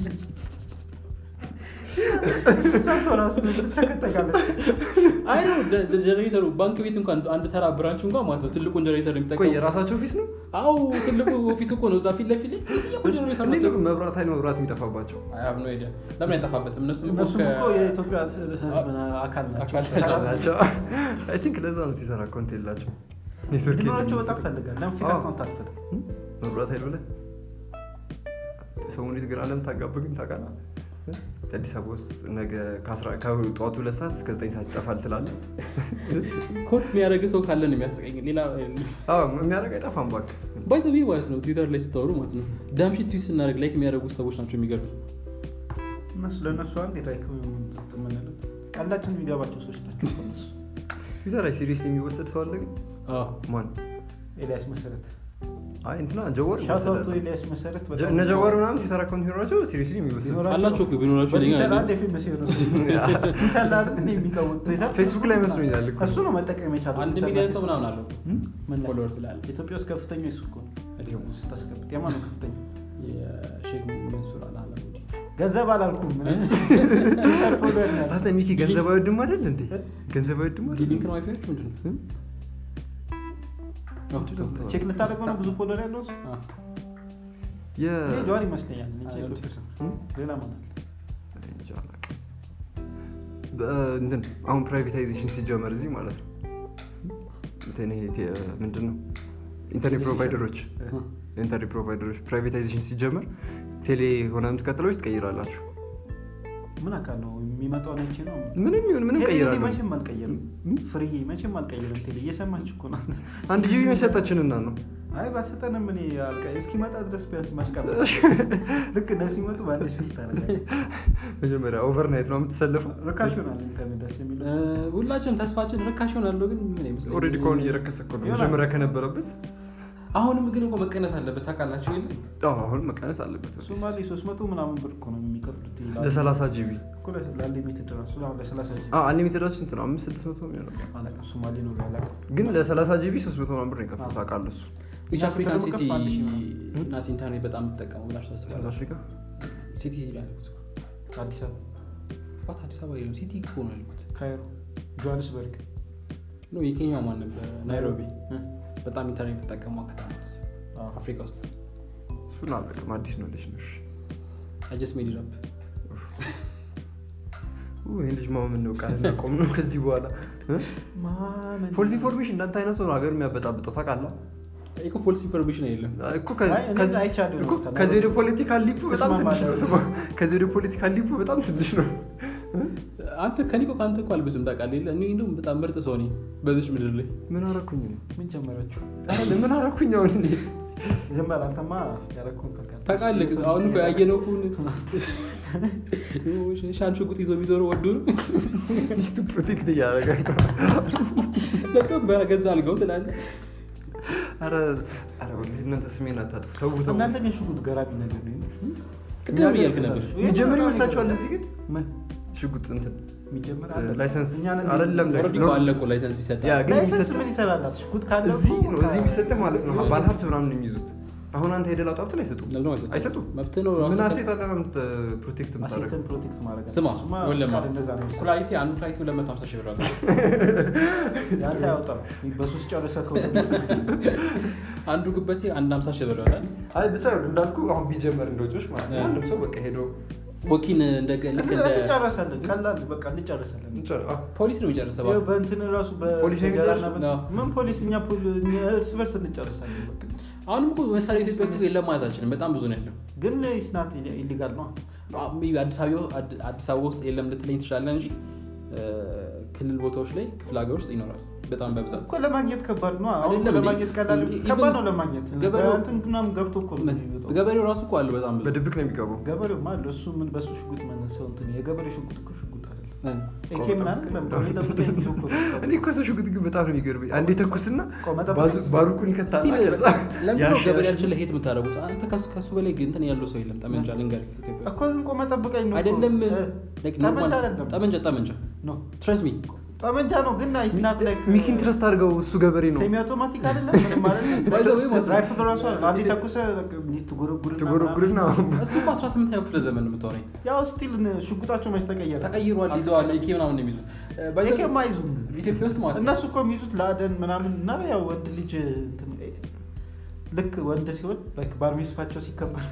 ሰምቶ ራሱ ተከተጋለች አይ ነው ጀነሬተሩ ባንክ ቤት እንኳን አንድ ተራ ብራንች እንኳን ማለት ነው ትልቁን ጀነሬተር ነው ቆይ የሚጠቀሙ የራሳቸው ኦፊስ ነው አው ትልቁ ኦፊስ እኮ ነው እዛ ፊት ለፊት ላይ ትልቁ ጀነሬተር እንዴት ነው ነው ግን መብራት ኃይል መብራት የሚጠፋባቸው አያብ ነው ሄደ ለምን አይጠፋበትም እነሱም እኮ እነሱም እኮ ከ- የኢትዮጵያ ህዝብ አካል ናቸው አካል ናቸው አይ ቲንክ ለዛ ነው ትዊተር አካውንት የላቸው ኔትወርክ ሊኖራቸው የለም በጣም ፈልጋል ለምን ፊት አዎ። አካውንት አትፈጥም መብራት ኃይል ብለህ ሰሞኑን የት ግን አለም ታጋብ ግን ታውቃለህ አዲስ አበባ ውስጥ ነገ ከአስራ- ከጠዋቱ ሁለት ሰዓት እስከ ዘጠኝ ሰዓት ይጠፋል ትላለህ ኮት የሚያደርግ ሰው ካለ ነው የሚያስቀኝ ሌላ አዎ የሚያደርግ አይጠፋም እባክህ ባይዘዊ ማለት ነው ትዊተር ላይ ስታወሩ ማለት ነው ዳምሽት ትዊት ስናደርግ ላይክ የሚያደርጉት ሰዎች ናቸው የሚገርሙ እነሱ ለእነሱ አንድ ራይክ የምንለው ቀላችን የሚገባቸው ሰዎች ናቸው እኮ እነሱ ትዊተር ላይ ሲሪየስ የሚወሰድ ሰው አለ ግን አዎ። ማን ኤልያስ መሰረት አይ እንትና ጀዋር ሻውታውቶ ይወሰዳል። ኤልያስ መሰረት ጀ- እነ ጀዋር ምናምን ትዊተር አካውንት ቢኖራቸው ሲሪየስሊ የሚወሰድ ቢኖራቸው- አላቸው እኮ ቢኖራቸው ለኛ በትዊተር አይደለም። አንድ የፌመስ የሆነ ሰው ትዊተር ላይ አይደል እንደ የሚቀውጥ ትዊተር ፌስቡክ ላይ መስሎኛል እኮ እሱ ነው መጠቀም የቻለው አንድ ትዊተር ሚሊዮን ላይ ሰው ምናምን አለው ም? ምን ላይ? ፎሎወር ስላለ ኢትዮጵያ ውስጥ ከፍተኛ እሱ እኮ ነው ስታስገብጥ የማን ነው ከፍተኛ የሼክ መንሱር አልአላሙዲ ገንዘብ አላልኩም ምን? ትዊተር ፎሎወር ነው ያለው። ራስ ሚኪ ገንዘብ አይወድም አይደል እንዴ ገንዘብ አይወድም አይደል ሊንክ ነው ዋይፋዮች ምንድን ነው እ? አዎ፣ ቲክቶክ። ቼክ ልታደርገው ነው ብዙ ፎሎወር ያለው ሰው? አዎ። የ- እኔ ጀዋር ይመስለኛል እንጂ አይ፣ ኢትዮጵያ ውስጥ እ? ሌላ ማን አለ? እንጃ አላውቅም። በ- እንትን አሁን ፕራይቬታይዜሽን ሲጀመር እዚህ ማለት ነው እንትን ይሄ ቴ- ምንድን ነው ኢንተርኔት ፕሮቫይደሮች ኢንተርኔት ፕሮቫይደሮች ፕራይቬታይዜሽን ሲጀመር ቴሌ ሆነ የምትቀጥለው ትቀይራላችሁ ምን አካል ነው የሚመጣው ነች ነው ምንም ይሁን ምንም ቴሌ ቀይራለሁ መቼም አልቀየርም እ? ፍርዬ መቼም አልቀየርም ቴሌ እየሰማች እኮ ናት አንድ ጂቢ መሰጠችንና ነው አይ ባሰጠንም እኔ አልቀ- እስኪመጣ ድረስ ቢያንስ ማሽቀበል ልክ እነሱ ሲመጡ በአዲስ ፊስ ታደርጋለህ መጀመሪያ ኦቨርናይት ነው የምትሰለፈው ርካሽ ይሆናል ኢንተርኔት ደስ የሚለው እ፣ ሁላችንም ተስፋችን ርካሽ ይሆናለሁ ግን ምን አይመስለኝም። ኦልሬዲ ከሆነ እየረከሰ እኮ ነው ይሆናል። መጀመሪያ ከነበረበት አሁንም ግን እኮ መቀነስ አለበት ታውቃላችሁ የለ አዎ፣ አሁን መቀነስ አለበት ሶማሌ 300 ምናምን ብር እኮ ነው የሚከፍሉት ይላሉ። ለሰላሳ ጂቢ እኮ ለ- ለአንሊሚትድ ራሱ አሁን ለሰላሳ ጂቢ አንሊሚትድ ስንት ነው አምስት ስድስት መቶ የሚሆነው አላውቅም ሶማሌ ነው አላውቅም ግን ለሰላሳ ጂቢ ሶስት መቶ ምናምን ብር ነው የከፈሉት አውቃለሁ እሱ ዊች አፍሪካን ስትል ሲቲ ከፍ አንድ ሺህ ነው። ናት ኢንተርኔት በጣም የምትጠቀመው ብላችሁ ሳውት ታስባላችሁ አፍሪካ ሲቲ ያልኩት አዲስ አበባ ዋት አዲስ አበባ የለም ሲቲ እኮ ነው ያልኩት ካይሮ ጆሃንስበርግ ኖ የኬንያው ማን ነበር ናይሮቢ እ? በጣም ኢንተርኔት የምትጠቀመው ከተማ ናት አዎ። አፍሪካ ውስጥ እሱን አላውቅም አዲስ ነው ልጅ ነሽ አጀስ ሜድ ራፕ ይህን ልጅ ማመን ነው ቃል ቆም ነው ከዚህ በኋላ ማመን ፎልስ ኢንፎርሜሽን እንዳንተ አይነት ሰው ነው ሀገር የሚያበጣብጠው ታውቃለህ እኮ ፎልስ ኢንፎርሜሽን የለም እኮ ከ- አይ፣ እኔ ከዚ- አይቻለሁ ነው እኮ ተናግሮ- ከዚህ ወደ ፖለቲካል ሊፑ በጣም ትንሽ ነው እስማማለሁ። ስማ ከዚህ ወደ ፖለቲካል ሊፑ በጣም ትንሽ ነው አንተ ከኔ እኮ ከአንተ እኮ አልብስም ታውቃለህ የለ እኔ እንደውም በጣም ምርጥ ሰው ነኝ በዚች ምድር ላይ ምን አረኩኝ ነው ምን ጀመራችሁ ምን አረኩኝ አሁን እኔ ዝም በል አንተማ ያደረኩህን ታውቃለህ። ታውቃለህ የሰው አሁን እኮ ሚስት ያየነው እኮ ሻን ሽጉጥ ይዞ የሚዞረው ወዶ ነው ሚስቱ ፕሮቴክት እያደረገ ነው። ለሰው በገዛ አልገው ትላለህ ኧረ ኧረ ወላሂ እናንተ ስሜን አታጥፉ። ተው ተው። እናንተ ግን ሽጉጥ ገራሚ ነገር ነው። ቅድም እያልክ ነበር የሚጀምር ይመስላችኋል? እዚህ ግን ምን ሽጉጥ እንትን የሚጀምር እ፣ አለ? ላይሰንስ እኛ ነን አይደለም ላይ- ኦልሬዲ እኮ አለ እኮ ላይሰንስ ይሰጣል ያ ግን ላይሰንስ የሚሰጠው ምን ይሰራላት? ሽጉጥ ካለ እዚህ እኮ ነው። እዚህ የሚሰጥህ ማለት ነው። ባለሀብት ምናምን ነው የሚይዙት። አሁን አንተ ሄደህ ላውጣ ብትል አይሰጡም። ለምን አይሰጡም? አይሰጡም። መብትህ ነው ምን ራስህ አሴት አለ ነው የምት- ፕሮቴክት የምታደርገው? አሴትን ፕሮቴክት ማድረግ አለ። ስማ እሱማ ወለማ ቃል እንደዛ ነው የሚሰራው። ኩላሊቴ አንዱ ኩላሊቴ 250 ሺህ ብር አለ ያንተ ያወጣው በሶስት ጨርሰህ ከወደ አንዱ ጉበቴ አንድ 50 ሺህ ብር ይወጣል አይ ብቻ እንዳልኩ አሁን ቢጀመር እንደ ወጪዎች ማለት ነው። ያ። አንድም ሰው በቃ ሄዶ ወኪን እንደ ልክ እንደ እንጨረሳለን። ቀላል በቃ እንጨረሳለን። እንጨር- አ፣ ፖሊስ ነው የሚጨርሰው ይኸው እባክህ። በእንትን ራሱ ፖሊስ ነው በጀራና የሚጨርሰው? በ- አዎ። ምን ፖሊስ እኛ ፖሊ- እኛ እርስ በርስ እንጨርሳለን። በቃ አሁንም እኮ መሳሪያ ኢትዮጵያ ውስጥ የለም ማለት አልችልም በጣም ብዙ ነው ያለው ግን ስናት ኢሊጋል ነው። አዲስ አበባ አዲስ አበባ ውስጥ የለም ልትለኝ ትችላለህ እንጂ እ፣ ክልል ቦታዎች ላይ ክፍለ ሀገር ውስጥ ይኖራል በጣም በብዛት እኮ ለማግኘት ከባድ ነው። አሁን አይደለም እንዴ? ለማግኘት ቀላል ኢቭን ከባድ ነው ለማግኘት። ገበሬው- በእንትን ምናምን ገብቶ እኮ ነው የሚወጣው። ገበሬው ራሱ እኮ አለው በጣም ብዙ በድብቅ ነው የሚገባው። ገበሬው ማለት እሱ ምን በሱ ሽጉጥ መነሰው እንትን የገበሬ ሽጉጥ እኮ ሽጉጥ አይደለም። እ፣ ኤኬ ምናምን ለምጠው የሚጠብቀኝ ሰው እኮ ነው። እኔ እኮ ሰው ሽጉጥ ግን በጣም ነው የሚገርመኝ። አንዴ ተኩስና ቆመ ጠብቀኝ። ባዙ- ባሩቁን ይከታል። ስቲል ከዛ ለምንድን ነው ያሽ- ገበሬያችን ላይ ሄት የምታደርጉት አንተ ከሱ- ከሱ በላይ ግን እንትን ያለው ሰው የለም ጠመንጃ ልንገርህ ኢትዮጵያ ውስጥ እኮ ግን ቆመ ጠብቀኝ ነው እኮ። አይደለም እ፣ like ጠመንጃ normal- አይደለም ጠመንጃ ጠመንጃ ነው ትረስ ሚ ጠመንጃ ነው ግን ስናት ላይ ሚኪን ትረስት አድርገው እሱ ገበሬ ነው። ሴሚ አውቶማቲክ አይደለም ምንም ማለት By the way ማለት ነው። ራይፍል ራሱ አለ። አንዴ ተኩሰህ በቃ እንዲህ ትጎረጉርና ትጎረጉርና ምናምን። እሱ እኮ 18ኛው ክፍለ ዘመን ነው የምታወራኝ ያው ስቲል ሽጉጣቸው መች ተቀየረ? ተቀይሯል ይዘዋል ኢኬ ምናምን ነው የሚይዙት እ፣ by the way- ኤኬም አይዙም። ኢትዮጵያ ውስጥ ማለት ነው እነሱ እኮ የሚይዙት ለአደን ምናምን እና ያው ወንድ ልጅ እንትን ልክ ወንድ ሲሆን ላይክ ባር ሚስፋቸው ሲከበር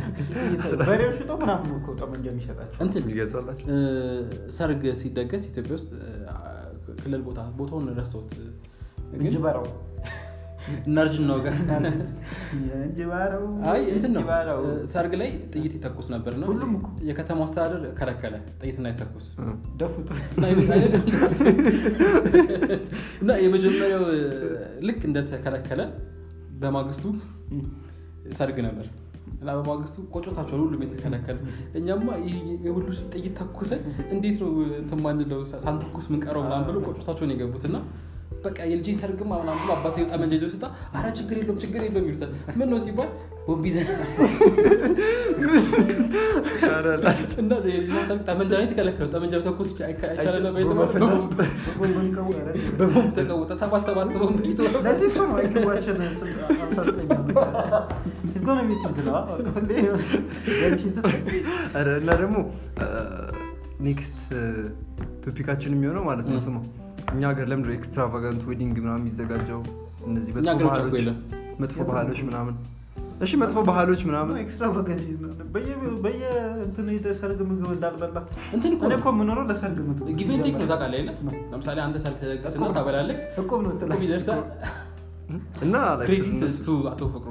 በሬው ሽጦ ምናምን ነው እኮ ጠመንጃ የሚሸጣቸው። እንትን የሚገዛላቸው እ፣ ሰርግ ሲደገስ ኢትዮጵያ ውስጥ እ፣ ክልል ቦታ ቦታውን ረስተውት ግን እንጅበራው እናርጅን ነው ጋር እንጅበራው አይ እንትን ነው እንጅበራው። እ፣ ሰርግ ላይ ጥይት ይተኩስ ነበር ነው ሁሉም እኮ። የከተማው አስተዳደር ከለከለ ጥይት እንዳይተኩስ ደፉት እና የመ- አይደለም። እና የመጀመሪያው እ፣ ልክ እንደተከለከለ በማግስቱ ሰርግ ነበር እና በማግስቱ ቆጮታቸውን ሁሉም የተከለከለ እኛማ ይህ የሁሉ ጥይት ተኩሰን እንዴት ነው እንትን ማንለው ሳንተኩስ ምንቀረው ምናምን ብሎ ቆጮታቸውን የገቡት እና በቃ የልጅ ሰርግማ ምናምን ብሎ አባት ጠመንጃ ይዞ ሲወጣ አረ ችግር የለውም ችግር የለውም ይሉታል ምን ነው ሲባል ቦምብ ይዘን እና የልጅ ሰርግ ጠመንጃ ነው የተከለከለው ጠመንጃ ተኩስ አይቻለና በቦምብ ተቀወጠ ሰባት ሰባት ቦምብ ይቶ ለዚህ እኮ ነው አይኪዋችን ሃምሳ ዘጠኝ ነው። He's gonna be thinking, ah, ሁሌ ገርሽን ስትል ኧረ እና ደግሞ ኔክስት ቶፒካችን የሚሆነው ማለት ነው ስማ እኛ ሀገር ለምንድነው ኤክስትራቫጋንት ዌዲንግ ምናምን የሚዘጋጀው እነዚህ እኛ መጥፎ ሀገር ብቻ እኮ ባህሎች የለም መጥፎ ባህሎች ምናምን እሺ መጥፎ ባህሎች ምናምን ኤክስትራቫጋንስ ነው። በየ- በየእንትኑ የሰርግ ምግብ እንዳልበላ እንትን እኮ እኔ ነው እኮ የምኖረው ለሰርግ ምግብ ጊቭ ኤንድ ቴክ ነው ታውቃለህ የለ ለምሳሌ አንተ ሰርግ ተደግስና እቁብ ነው። ታበላለህ እቁብ ነው እቁብ ይደርሳል እና like ክሬዲት እነሱ- ቱ አቶ ፍቅሩ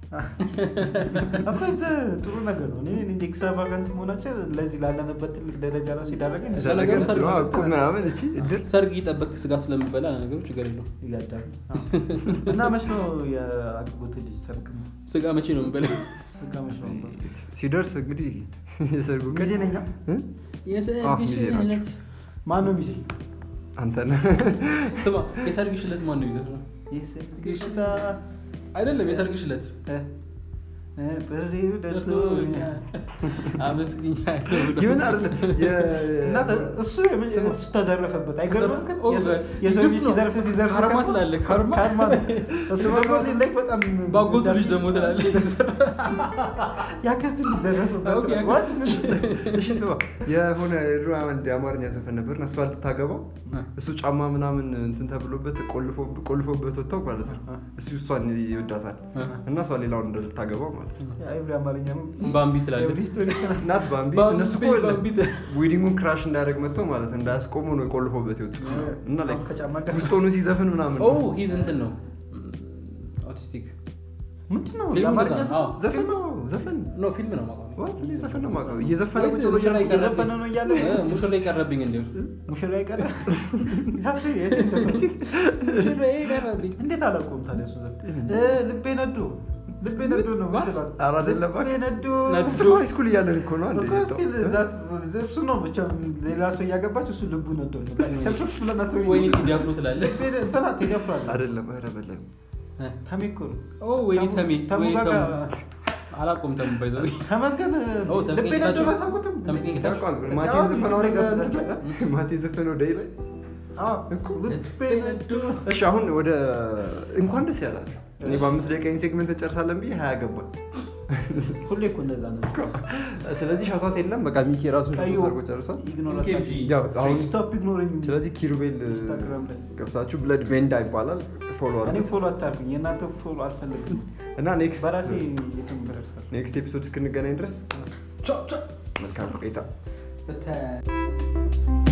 እኮ እዚህ ጥሩ ነገር ነው። እኔ እንደ ኤክስትራቫጋንት መሆናቸው ለዚህ ላለንበት ትልቅ ደረጃ ራሱ ይዳረገን እዛ ነገር እሱ ነው እቁብ ምናምን እቺ እድር ሰርግ እየጠበቅ ስጋ ስለምበላ ነገሮች ችግር የለው ይጋዳል እና መች ነው የአጎት ልጅ ሰርግ ነው? ስጋ መቼ ነው የምበላ ስጋ መች ነው? ሲደርስ እንግዲህ የሰርጉ ቀን ጊዜ ነኛ እ? አዎ፣ የሰርግሽ ሚዜ ናቸው። ዕለት ማን ነው ሚዜ? አንተ ነህ ስማ የሰርግሽ ዕለት ማን ነው ይዘት ነው የሰርግሽ አይደለም የሰርግሽ ዕለት እ- እ፣ ጥሪው ደርሶኛል። አመስግኛለሁ ብሎ ይሁን አይደለም እና እሱ የምን- እሱ ተዘረፈበት አይገርምም? ግን ኦ፣ የሰው- የሰው ልጅ ግፍ ነው። ሲዘርፍ ሲዘርፍ ካርማ ከርሞ- ትላለህ፣ ካርማ። ካርማ ነው። እሱ ደግሞ እዚህ ላይ በጣም ባጎቱ ልጅ ደግሞ ትላለህ ያክስቱ ልጅ ዘረፈበት። ኦኬ፣ ያክስቱ What? ልጅ። እሺ ስማ የሆነ የድሮ አንድ የአማርኛ ዘፈን ነበር እና እሷ ልታገባው እሱ ጫማ ምናምን እንትን ተብሎበት ቆልፎ- ቆልፎበት ወጥተው ማለት ነው እሱ እሷን ይወዳታል እና እሷ ሌላውን እንደ ልታገባው ማለት ነው ያ ኤቭሪ አማርኛ ነው። ባምቢ ትላለህ ኤቭሪ ስቶሪ እናት ባምቢ ባምቢ፣ እነሱ እኮ የለም ባምቢ። ዌዲንጉን ክራሽ እንዳያደርግ መጥተው ማለት ነው እንዳያስቆሙ ነው የቆልፎበት የወጡት እና like ከጫማ ጋር ውስጥ ሆኖ ሲዘፍን ምናምን ኦ ሂዝ እንትን ነው ኦቲስቲክ ምንድን ነው ፊልም የአማርኛ እንደዛ ነው። አዎ። ዘፈን ነው ዘፈን ኖ ፊልም ነው ማቋሚ ዋት እኔ ዘፈን ነው የማውቀው እየዘፈነ ወይስ ቁጭ ብሎ ሙሽራ እያለ- ይቀርብኝ? እየዘፈነ ነው እያለ ሙሽራ ይቀረብኝ እንዲሁ ሙሽራ ይቀር ታክሲ የት ዘፈን? ሙሽራ ይቀረብኝ እንዴት አላውቀውም ታዲያ እሱ ዘፈን እ፣ ልቤ ነዶ ልቤ ነዶ ነው የምትለው። ኧረ አይደለም ልቤ ነዶ ነዶ። እሱ እኮ ሃይስኩል እያለን እኮ ነው አንዴ እኮ እስኪ እዛ- እሱ ነው ብቻ ሌላ ሰው እያገባች እሱ ልቡ ነዶ ነው ሰብሰብ ብለን አትበይኝ። ወይኔ ቴዲ አፍሮ ትላለህ ልቤ ነ- እንትና ቴዲ አፍሮ አለ። አይደለም ኧረ በለም ተሜ እኮ ነው። ኦ ወይኔ ተሙ- ተሜ ተሙ ወይ ጋር ተሙ ጋር- አላቆም ተሙ ባይዘው ተመስገን ኦ፣ ተመስገን ልቤ ነዶ ጌታቸው። አላሳውቅም። ተመስገን ጌታቸው። ታውቃለህ ማቴ አዎ፣ የዘፈነው ላይ ጋር እንትን ላይ ማቴ የዘፈነው ደይ ላይ አዎ፣ ልቤ ነዶ እሺ አሁን ወደ እንኳን ደስ ያላችሁ እኔ በአምስት ደቂቃ ይህን ሴግመንት እንጨርሳለን ብዬ ሀያ ገባል ሁሌ እኮ እንደዛ ነው። ስለዚህ ሻቷት የለም በቃ ሚኪ ራሱን ቀዩ ሻቷት አድርጎ ጨርሷል ኢግኖር ኦኬ፣ አታድርግ። ያው አሁን ስቶፕ ኢግኖሪንግ ሚ። ስለዚህ ኪሩቤል ኢንስታግራም ላይ ገብታችሁ ብለድ ሜንዳ ይባላል ፎሎ እኔ አድርጉት ፎሎ አታርጉኝ። የእናንተ ፎሎ አልፈልግም። እና ኔክስት በራሴ የትም ደርሳለሁ። ኔክስት ኤፒሶድ እስክንገናኝ ድረስ ቻው ቻው መልካም ቆይታ በተ